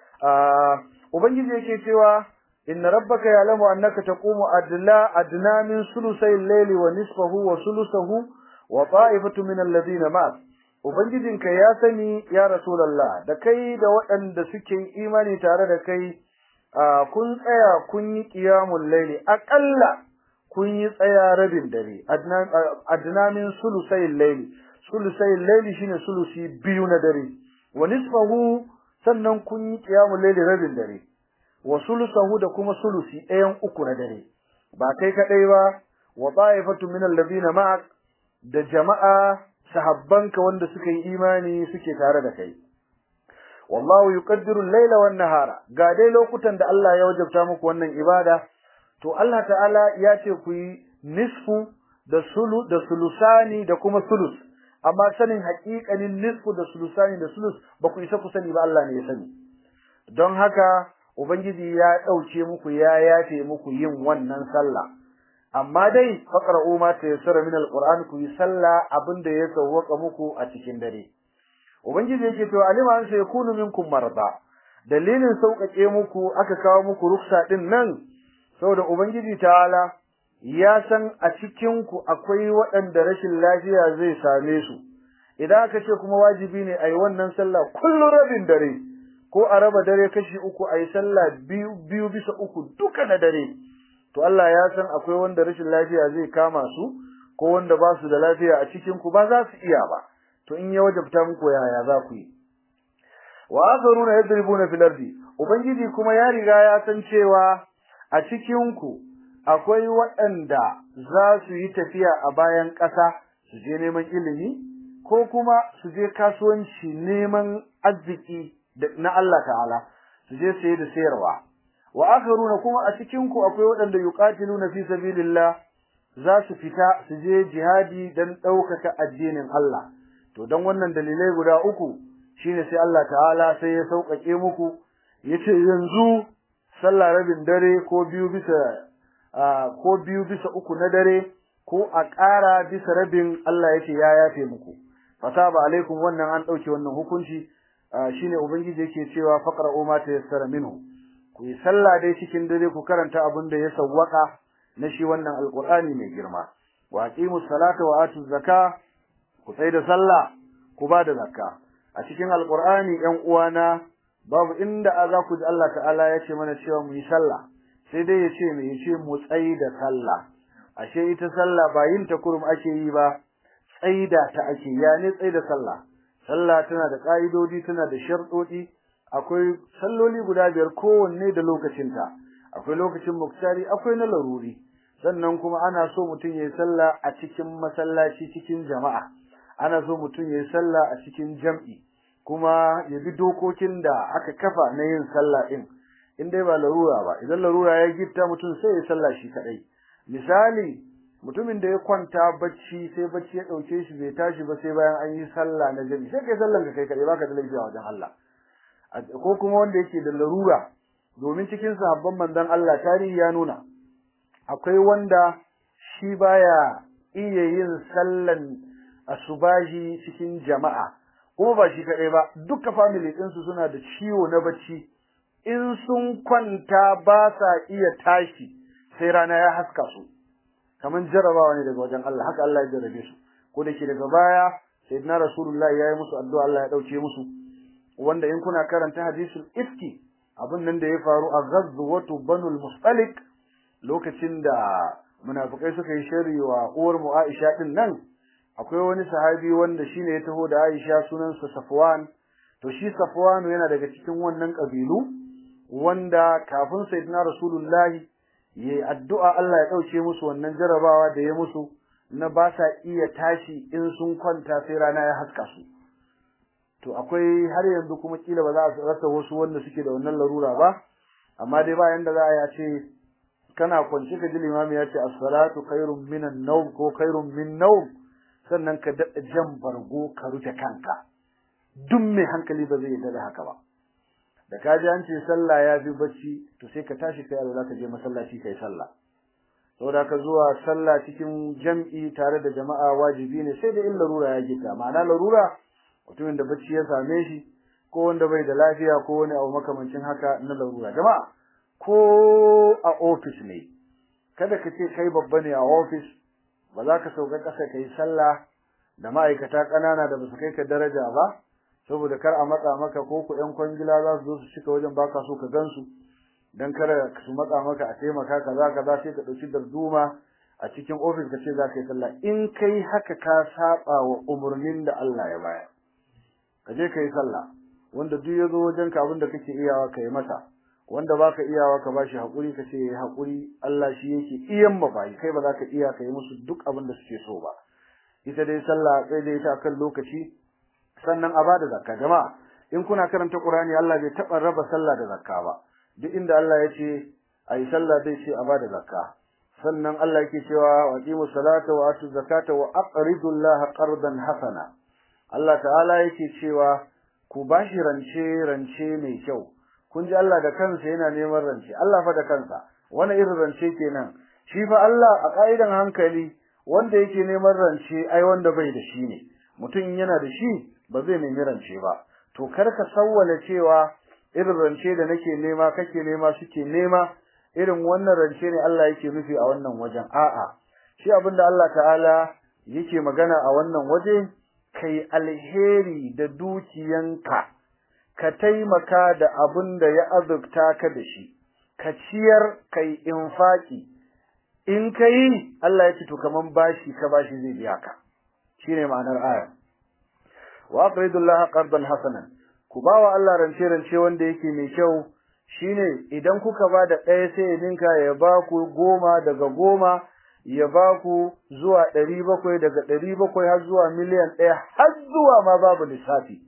ubangiji yake cewa inna rabbaka ya'lamu annaka taqumu adla adna min sulusay al-layli wa nisfahu wa sulusahu wa ta'ifatu min alladhina ma'ak ubangijinka ya sani ya rasulullah da kai da waɗanda suke imani tare da kai kun tsaya kun yi qiyamul layli aqalla kun yi tsaya rabin dare adna adna min sulusay al-layli sulusay al-layli shine sulusi biyu na dare wa nisfahu sannan kun yi qiyamul layli rabin dare wa sulusahu da kuma sulusi ɗayan uku na dare ba kai kadai ba wa ta'ifatu min alladhina ma'ak da jama'a sahabbanka wanda suka yi imani suke tare da kai wallahu yuqaddiru al-layla wan nahara ga dai lokutan da Allah ya wajabta muku wannan ibada to Allah ta'ala ya ce ku yi nisfu da sulu da sulusani da kuma sulus amma sanin haƙiƙanin nisfu da sulusani da sulus ba ku isa ku sani ba Allah ne ya sani don haka ubangiji ya ɗauke muku ya yafe muku yin wannan sallah amma dai faqra'u ma tayassara min alquran ku yi sallah abinda ya sawwaka muku a cikin dare ubangiji yake to alima an sai kunu minkum marda dalilin sauƙaƙe muku aka kawo muku ruksa din nan saboda ubangiji ta'ala ya san a cikin ku akwai waɗanda rashin lafiya zai same su idan aka ce kuma wajibi ne ayi wannan sallah kullun rabin dare ko a raba dare kashi uku ayi sallah biyu biyu bisa uku duka na dare to Allah ya san akwai wanda rashin lafiya zai kama su ko wanda ba su da lafiya a cikin ku ba za su iya ba to in ya wajabta muku yaya za ku yi wa akharuna yadribuna fil ardi ubangiji kuma ya riga ya san cewa a cikin ku akwai waɗanda za su yi tafiya a bayan ƙasa su je neman ilimi ko kuma su je kasuwanci neman arziki na Allah ta'ala su je saye da sayarwa wa akharuna kuma a cikin ku akwai waɗanda yuqatiluna fi sabilillah za su fita su je jihadi dan ɗaukaka addinin Allah to dan wannan dalilai guda uku shine sai Allah ta'ala sai ya sauƙaƙe muku yace yanzu sallah rabin dare ko biyu bisa ko biyu bisa uku na dare ko a ƙara bisa rabin Allah yace ya yafe muku fataba alaikum wannan an ɗauke wannan hukunci shine ubangiji yake cewa faqra'u ma tayassara minhu ku yi sallah dai cikin dare ku karanta abin da ya sawwaka na shi wannan alqur'ani mai girma wa aqimus salata wa atuz zakah ku tsai da sallah ku ba da zakka a cikin alqur'ani ɗan uwana babu inda za ku ji Allah ta'ala ya ce mana cewa mu yi sallah sai dai ya ce mu yi ce mu tsai da sallah ashe ita sallah ba yin ta kurum ake yi ba tsaida ta ake ya ne tsaida sallah sallah tana da ka'idodi tana da sharɗoɗi akwai salloli guda biyar kowanne da lokacinta akwai lokacin muktari akwai na laruri sannan kuma ana so mutum yayi sallah a cikin masallaci cikin jama'a ana so mutum yayi sallah a cikin jam'i kuma ya bi dokokin da aka kafa na yin sallah din in dai ba larura ba idan larura ya gitta mutum sai ya sallah shi kadai misali mutumin da ya kwanta bacci sai bacci ya dauke shi bai tashi ba sai bayan an yi sallah na jami'i sai kai sallan ka kai kadai baka da laifi a wajen Allah ko kuma wanda yake da larura domin cikin sahabban manzon Allah tarihi ya nuna akwai wanda shi baya iya yin sallan asubahi cikin jama'a kuma ba shi kadai ba duka family din su suna da ciwo na bacci in sun kwanta ba sa iya tashi sai rana ya haska su kaman jarabawa ne daga wajen Allah haka Allah ya jarabe su ko da ke daga baya sayyidina rasulullahi ya yi musu addu'a Allah ya dauke musu wanda in kuna karanta hadisul ifki abin nan da ya faru a ghazwatu banul mustalik lokacin da munafikai suka yi sharri wa uwar mu Aisha din nan akwai wani sahabi wanda shine ya taho da Aisha sunansa Safwan to shi Safwan yana daga cikin wannan kabilu wanda kafin sayyidina rasulullahi yayi addu'a Allah ya dauke musu wannan jarabawa da ya musu na ba sa iya tashi in sun kwanta sai rana ya haska su to akwai har yanzu kuma kila ba za a rasa wasu wanda suke da wannan larura ba amma dai ba yanda za a yi ce kana kwance ka ji limami ya ce as-salatu khairun minan nawm ko khairun min nawm sannan ka daɗa jan bargo ka rufe kanka duk mai hankali ba zai yarda da haka ba da ka ji an ce sallah ya fi bacci to sai ka tashi kai alwala ka je masallaci kai sallah saboda ka zuwa sallah cikin jam'i tare da jama'a wajibi ne sai da in larura ya gita ma'ana larura mutumin da bacci ya same shi ko wanda bai da lafiya ko wani abu makamancin haka na larura jama'a ko a office ne kada ka ce kai babba ne a office ba za ka sauka ƙasa ka yi sallah da ma'aikata ƙanana da ba su kai ka daraja ba saboda kar a matsa maka ko ku ƴan kwangila za su zo su cika wajen baka so ka gansu dan kar su matsa maka a taimaka kaza kaza sai ka ɗauki darduma a cikin ofis ka ce za ka yi sallah in kai haka ka saba wa umarnin da Allah ya bayar ka je ka yi sallah wanda duk ya zo wajen ka abin da kake iyawa ka yi masa wanda baka iyawa ka bashi hakuri ka ce yayi hakuri Allah shi yake iyan ba bai kai ba za ka iya ka yi musu duk abin da suke so ba ita dai sallah sai dai ta kan lokaci sannan a bada zakka jama'a in kuna karanta Qur'ani Allah bai taba raba sallah da zakka ba duk inda Allah ya ce ayi sallah dai ce a bada zakka sannan Allah yake cewa wa aqimu salata wa atu zakata wa aqridu Allah qardan hasana Allah ta'ala yake cewa ku bashi rance rance mai kyau kun ji Allah da kansa yana neman rance Allah fa da kansa wani irin rance kenan shi fa Allah a kaidan hankali wanda yake neman rance ai wanda bai da shi ne mutum yana da shi ba zai nemi rance ba to kar ka sawwala cewa irin rance da nake nema kake nema suke nema irin wannan rance ne Allah yake nufi a wannan wajen a'a shi abinda Allah ta'ala yake magana a wannan waje kai alheri da dukiyanka ka taimaka da abin da ya azurta ka da shi ka ciyar kai infaki in kai Allah ya ce to kaman bashi ka bashi zai biya ka shine ma'anar aya wa aqridullaha qardan hasanan ku bawa Allah rance rance wanda yake mai kyau shine idan kuka ba da ɗaya sai ya ninka ya ba ku goma daga goma ya ba ku zuwa ɗari bakwai daga ɗari bakwai har zuwa miliyan ɗaya har zuwa ma babu lissafi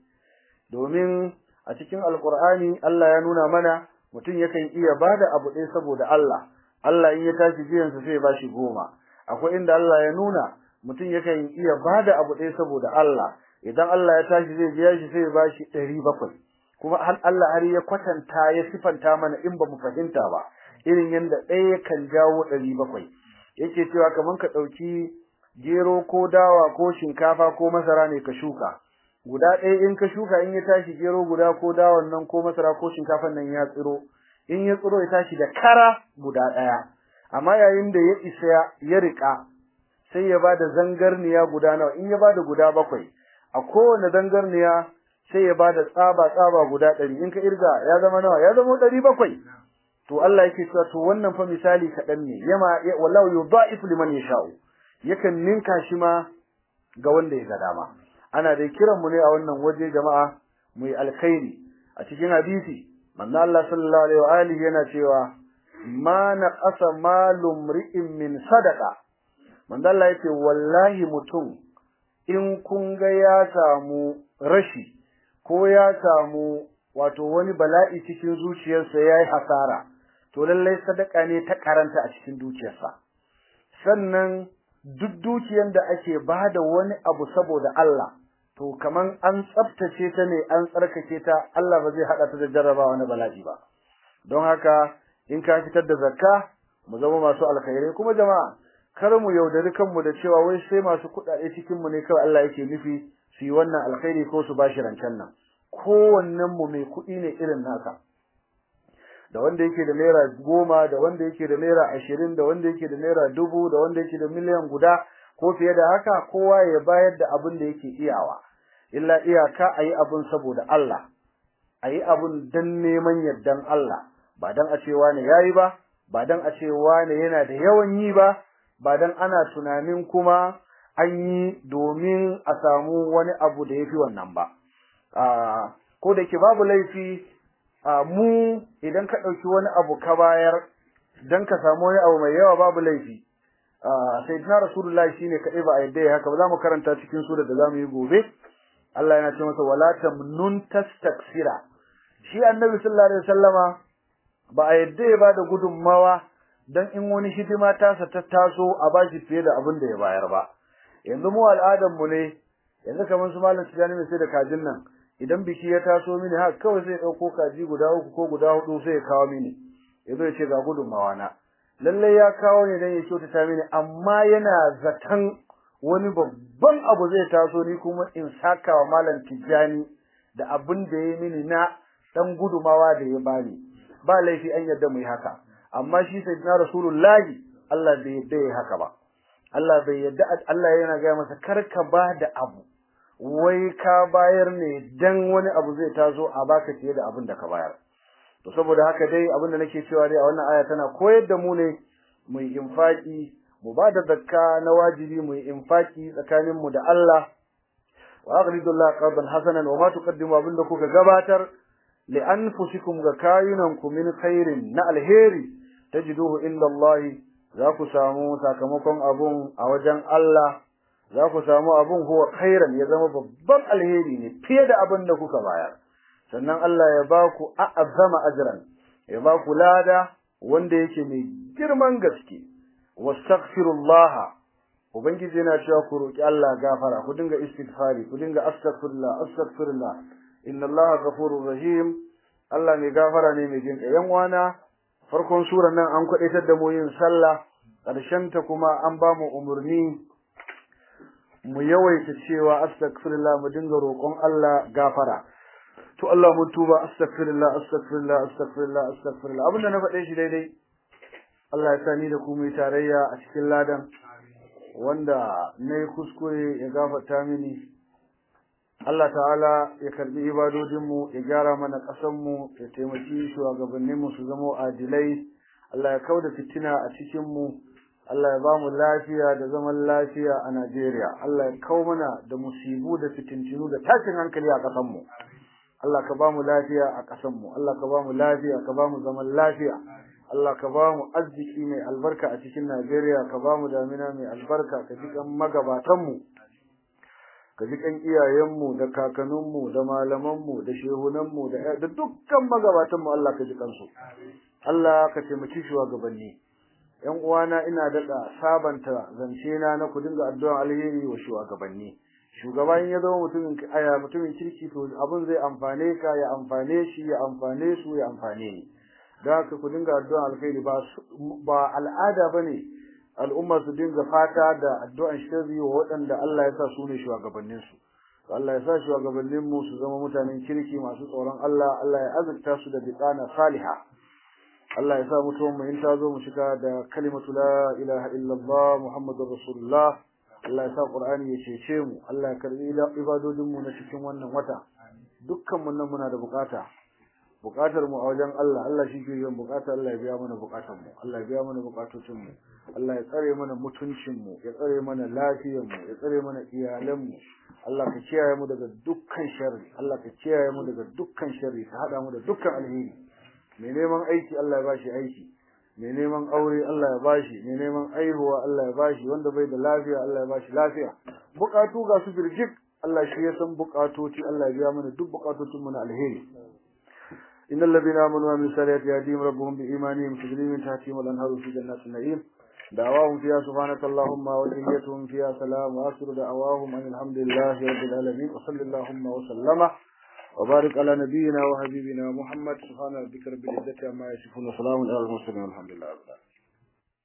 domin a cikin alkur'ani Allah ya nuna mana mutum yakan iya bada abu ɗaya saboda Allah Allah in ya tashi biyansa sai ya bashi goma akwai inda Allah ya nuna mutum yakan iya bada abu ɗaya saboda Allah idan Allah ya tashi zai biya shi sai ya bashi ɗari bakwai kuma har Allah har ya kwatanta ya sifanta mana in ba mu fahimta ba irin yadda ɗaya kan jawo ɗari bakwai yake cewa kamar ka ɗauki gero ko dawa ko shinkafa ko masara ne ka shuka guda ɗaya in ka shuka in ya tashi gero guda ko dawan nan ko masara ko shinkafan nan ya tsiro in ya tsiro ya tashi da kara guda ɗaya amma yayin da ya isa ya riƙa sai ya bada zangarniya guda nawa in ya bada guda bakwai a kowane zangarniya sai ya bada tsaba tsaba guda ɗari in ka irga ya zama nawa ya zama ɗari bakwai to Allah yake cewa to wannan fa misali kaɗan ne yama wallahu yudha'ifu liman yasha'u yakan ninka shi ma ga wanda ya ga dama ana dai kiran mu ne a wannan waje jama'a mu yi alkhairi a cikin hadisi manzo Allah sallallahu alaihi wa alihi yana cewa ma naqasa malum ri'in min sadaqa manzo Allah yace wallahi mutum in kun ga ya samu rashi ko ya samu wato wani bala'i cikin zuciyarsa yayi hasara to lallai sadaka ne ta karanta a cikin dukiyarsa sannan duk dukiyar da ake bada wani abu saboda Allah to kaman an tsaftace ta ne an tsarkake ta Allah ba zai hada ta da jarrabawa na bala'i ba don haka in ka fitar da zakka mu zama masu alkhairai kuma jama'a kar mu yaudari kanmu da cewa wai sai masu kuɗaɗe cikin mu ne kawai Allah yake nufi su yi wannan alkhairi ko su bashi rancen nan kowannen mu mai kuɗi ne irin naka da wanda yake da naira goma da wanda yake da naira ashirin da wanda yake da naira dubu da wanda yake da miliyan guda ko fiye da haka kowa ya bayar da abin da yake iyawa illa iyaka a yi abin saboda Allah a yi abin don neman yardan Allah ba don a ce wani ya yi ba ba don a ce wani yana da yawan yi ba ba don ana tunanin kuma an yi domin a samu wani abu da ya fi wannan ba ko da ke babu laifi mu idan ka ɗauki wani abu ka bayar don ka samu wani abu mai yawa babu laifi sayyidina rasulullahi shine kaɗai ba a yadda ya haka ba za mu karanta cikin sura da za mu yi gobe Allah yana ce masa wala tamnun tastaksira shi annabi sallallahu alaihi wasallama ba a yadda ya bada gudunmawa dan in wani hidima tasa ta taso a bashi fiye da abin da ya bayar ba yanzu mu al'adar mu ne yanzu kamar su malam tijani mai sai da kajin nan idan biki ya taso mini haka kawai sai ya dauko kaji guda uku ko guda hudu sai ya kawo mini yazo ya ce ga gudunmawa na lalle ya kawo ne dan ya kyautata mini amma yana zaton wani babban abu zai taso ni kuma in saka wa malam tijani da abin da ya mini na dan gudumawa da ya bani ba laifi an yadda mu yi haka amma shi sayyidina rasulullahi Allah bai yadda ya haka ba Allah bai yadda Allah yana ga masa karka ba da abu wai ka bayar ne dan wani abu zai taso a baka fiye da abin da ka bayar to saboda haka dai abin da nake cewa dai a wannan aya tana koyar da mu ne mu yi infaki mu ba da zakka na wajibi mu yi infaki tsakanin mu da Allah wa aqridullah qardan hasanan wa ma tuqaddimu abin da kuka gabatar li anfusikum ga kayunanku min khairin na alheri tajiduhu inda Allah za ku samu sakamakon abun a wajen Allah za ku samu abun huwa khairan ya zama babban alheri ne fiye da abin da kuka bayar sannan Allah ya ba ku a'azzama ajran ya ba ku lada wanda yake mai girman gaske wastaghfirullah ubangiji yana cewa ku roki Allah gafara ku dinga istighfari ku dinga astaghfirullah astaghfirullah inna Allah ghafurur rahim Allah mai gafara ne mai jinka yan wana farkon surar nan an kwadaitar da mu yin sallah karshen ta kuma an ba mu umurni mu yawaita cewa astaghfirullah mu dinga roƙon Allah gafara to Allah mun tuba astaghfirullah astaghfirullah astaghfirullah astaghfirullah abinda na faɗe shi daidai Allah ya sani da ku mu tarayya a cikin ladan wanda nayi kuskure ya gafarta mini Allah ta'ala ya karbi ibadodinmu ya gyara mana ƙasanmu ya taimaki shugabanninmu su zama adilai Allah ya kauda fitina a cikinmu Allah ya ba mu lafiya da zaman lafiya a Najeriya Allah ya kau mana da musibu da fitintinu da tashin hankali a ƙasanmu Allah ka ba mu lafiya a ƙasanmu Allah ka ba mu lafiya ka ba mu zaman lafiya Allah ka ba mu arziki mai albarka a cikin Najeriya ka ba mu damina mai albarka ka ji kan magabatanmu ka ji kan iyayenmu da kakanninmu da malamanmu da shehunanmu da da dukkan magabatanmu Allah ka ji kansu Allah ka taimaki shugabanni ƴan uwana ina daɗa sabanta zance na na ku dinga addu'an alheri wa shugabanni shugaban ya zama mutumin aya mutumin kirki to abin zai amfane ka ya amfane shi ya amfane su ya amfane ni da haka ku dinga addu'an alheri ba ba al'ada bane al'umma su dinga fata da addu'an shirri wa waɗanda Allah ya sa su ne shugabannin su Allah ya sa shugabannin mu su zama mutanen kirki masu tsoron Allah Allah ya azurta su da biqana salihah Allah ya sa mutuwan mu in ta zo mu shiga da kalimatu la ilaha illallah muhammadur rasulullah Allah ya sa Qur'ani ya cece mu Allah ya karbi ibadodin mu na cikin wannan wata dukkan mun nan muna da bukata bukatar mu a wajen Allah Allah shi ke yin bukata Allah ya biya mana bukatun mu Allah ya biya mana bukatocin mu Allah ya tsare mana mutuncin mu ya tsare mana lafiyar mu ya tsare mana iyalan mu Allah ka kiyaye mu daga dukkan sharri Allah ka kiyaye mu daga dukkan sharri ka hada mu da dukkan alheri mai neman aiki Allah ya bashi aiki mai neman aure Allah ya bashi mai neman aihuwa Allah ya bashi wanda bai da lafiya Allah ya bashi lafiya bukatu ga su birjik Allah shi ya san bukatoci Allah ya biya mana duk bukatocin mu na alheri innal ladina amanu wa amilus salihati yahdihim rabbuhum bi imanihim tajri min tahtihim al-anharu fi jannatin na'im دعواهم فيها سبحانك اللهم وتحيتهم فيها سلام وآخر دعواهم أن الحمد لله رب العالمين وصل اللهم وسلم وبارك على نبينا وحبيبنا محمد سبحان ربك رب العزة عما يصفون وسلام على المرسلين والحمد لله رب العالمين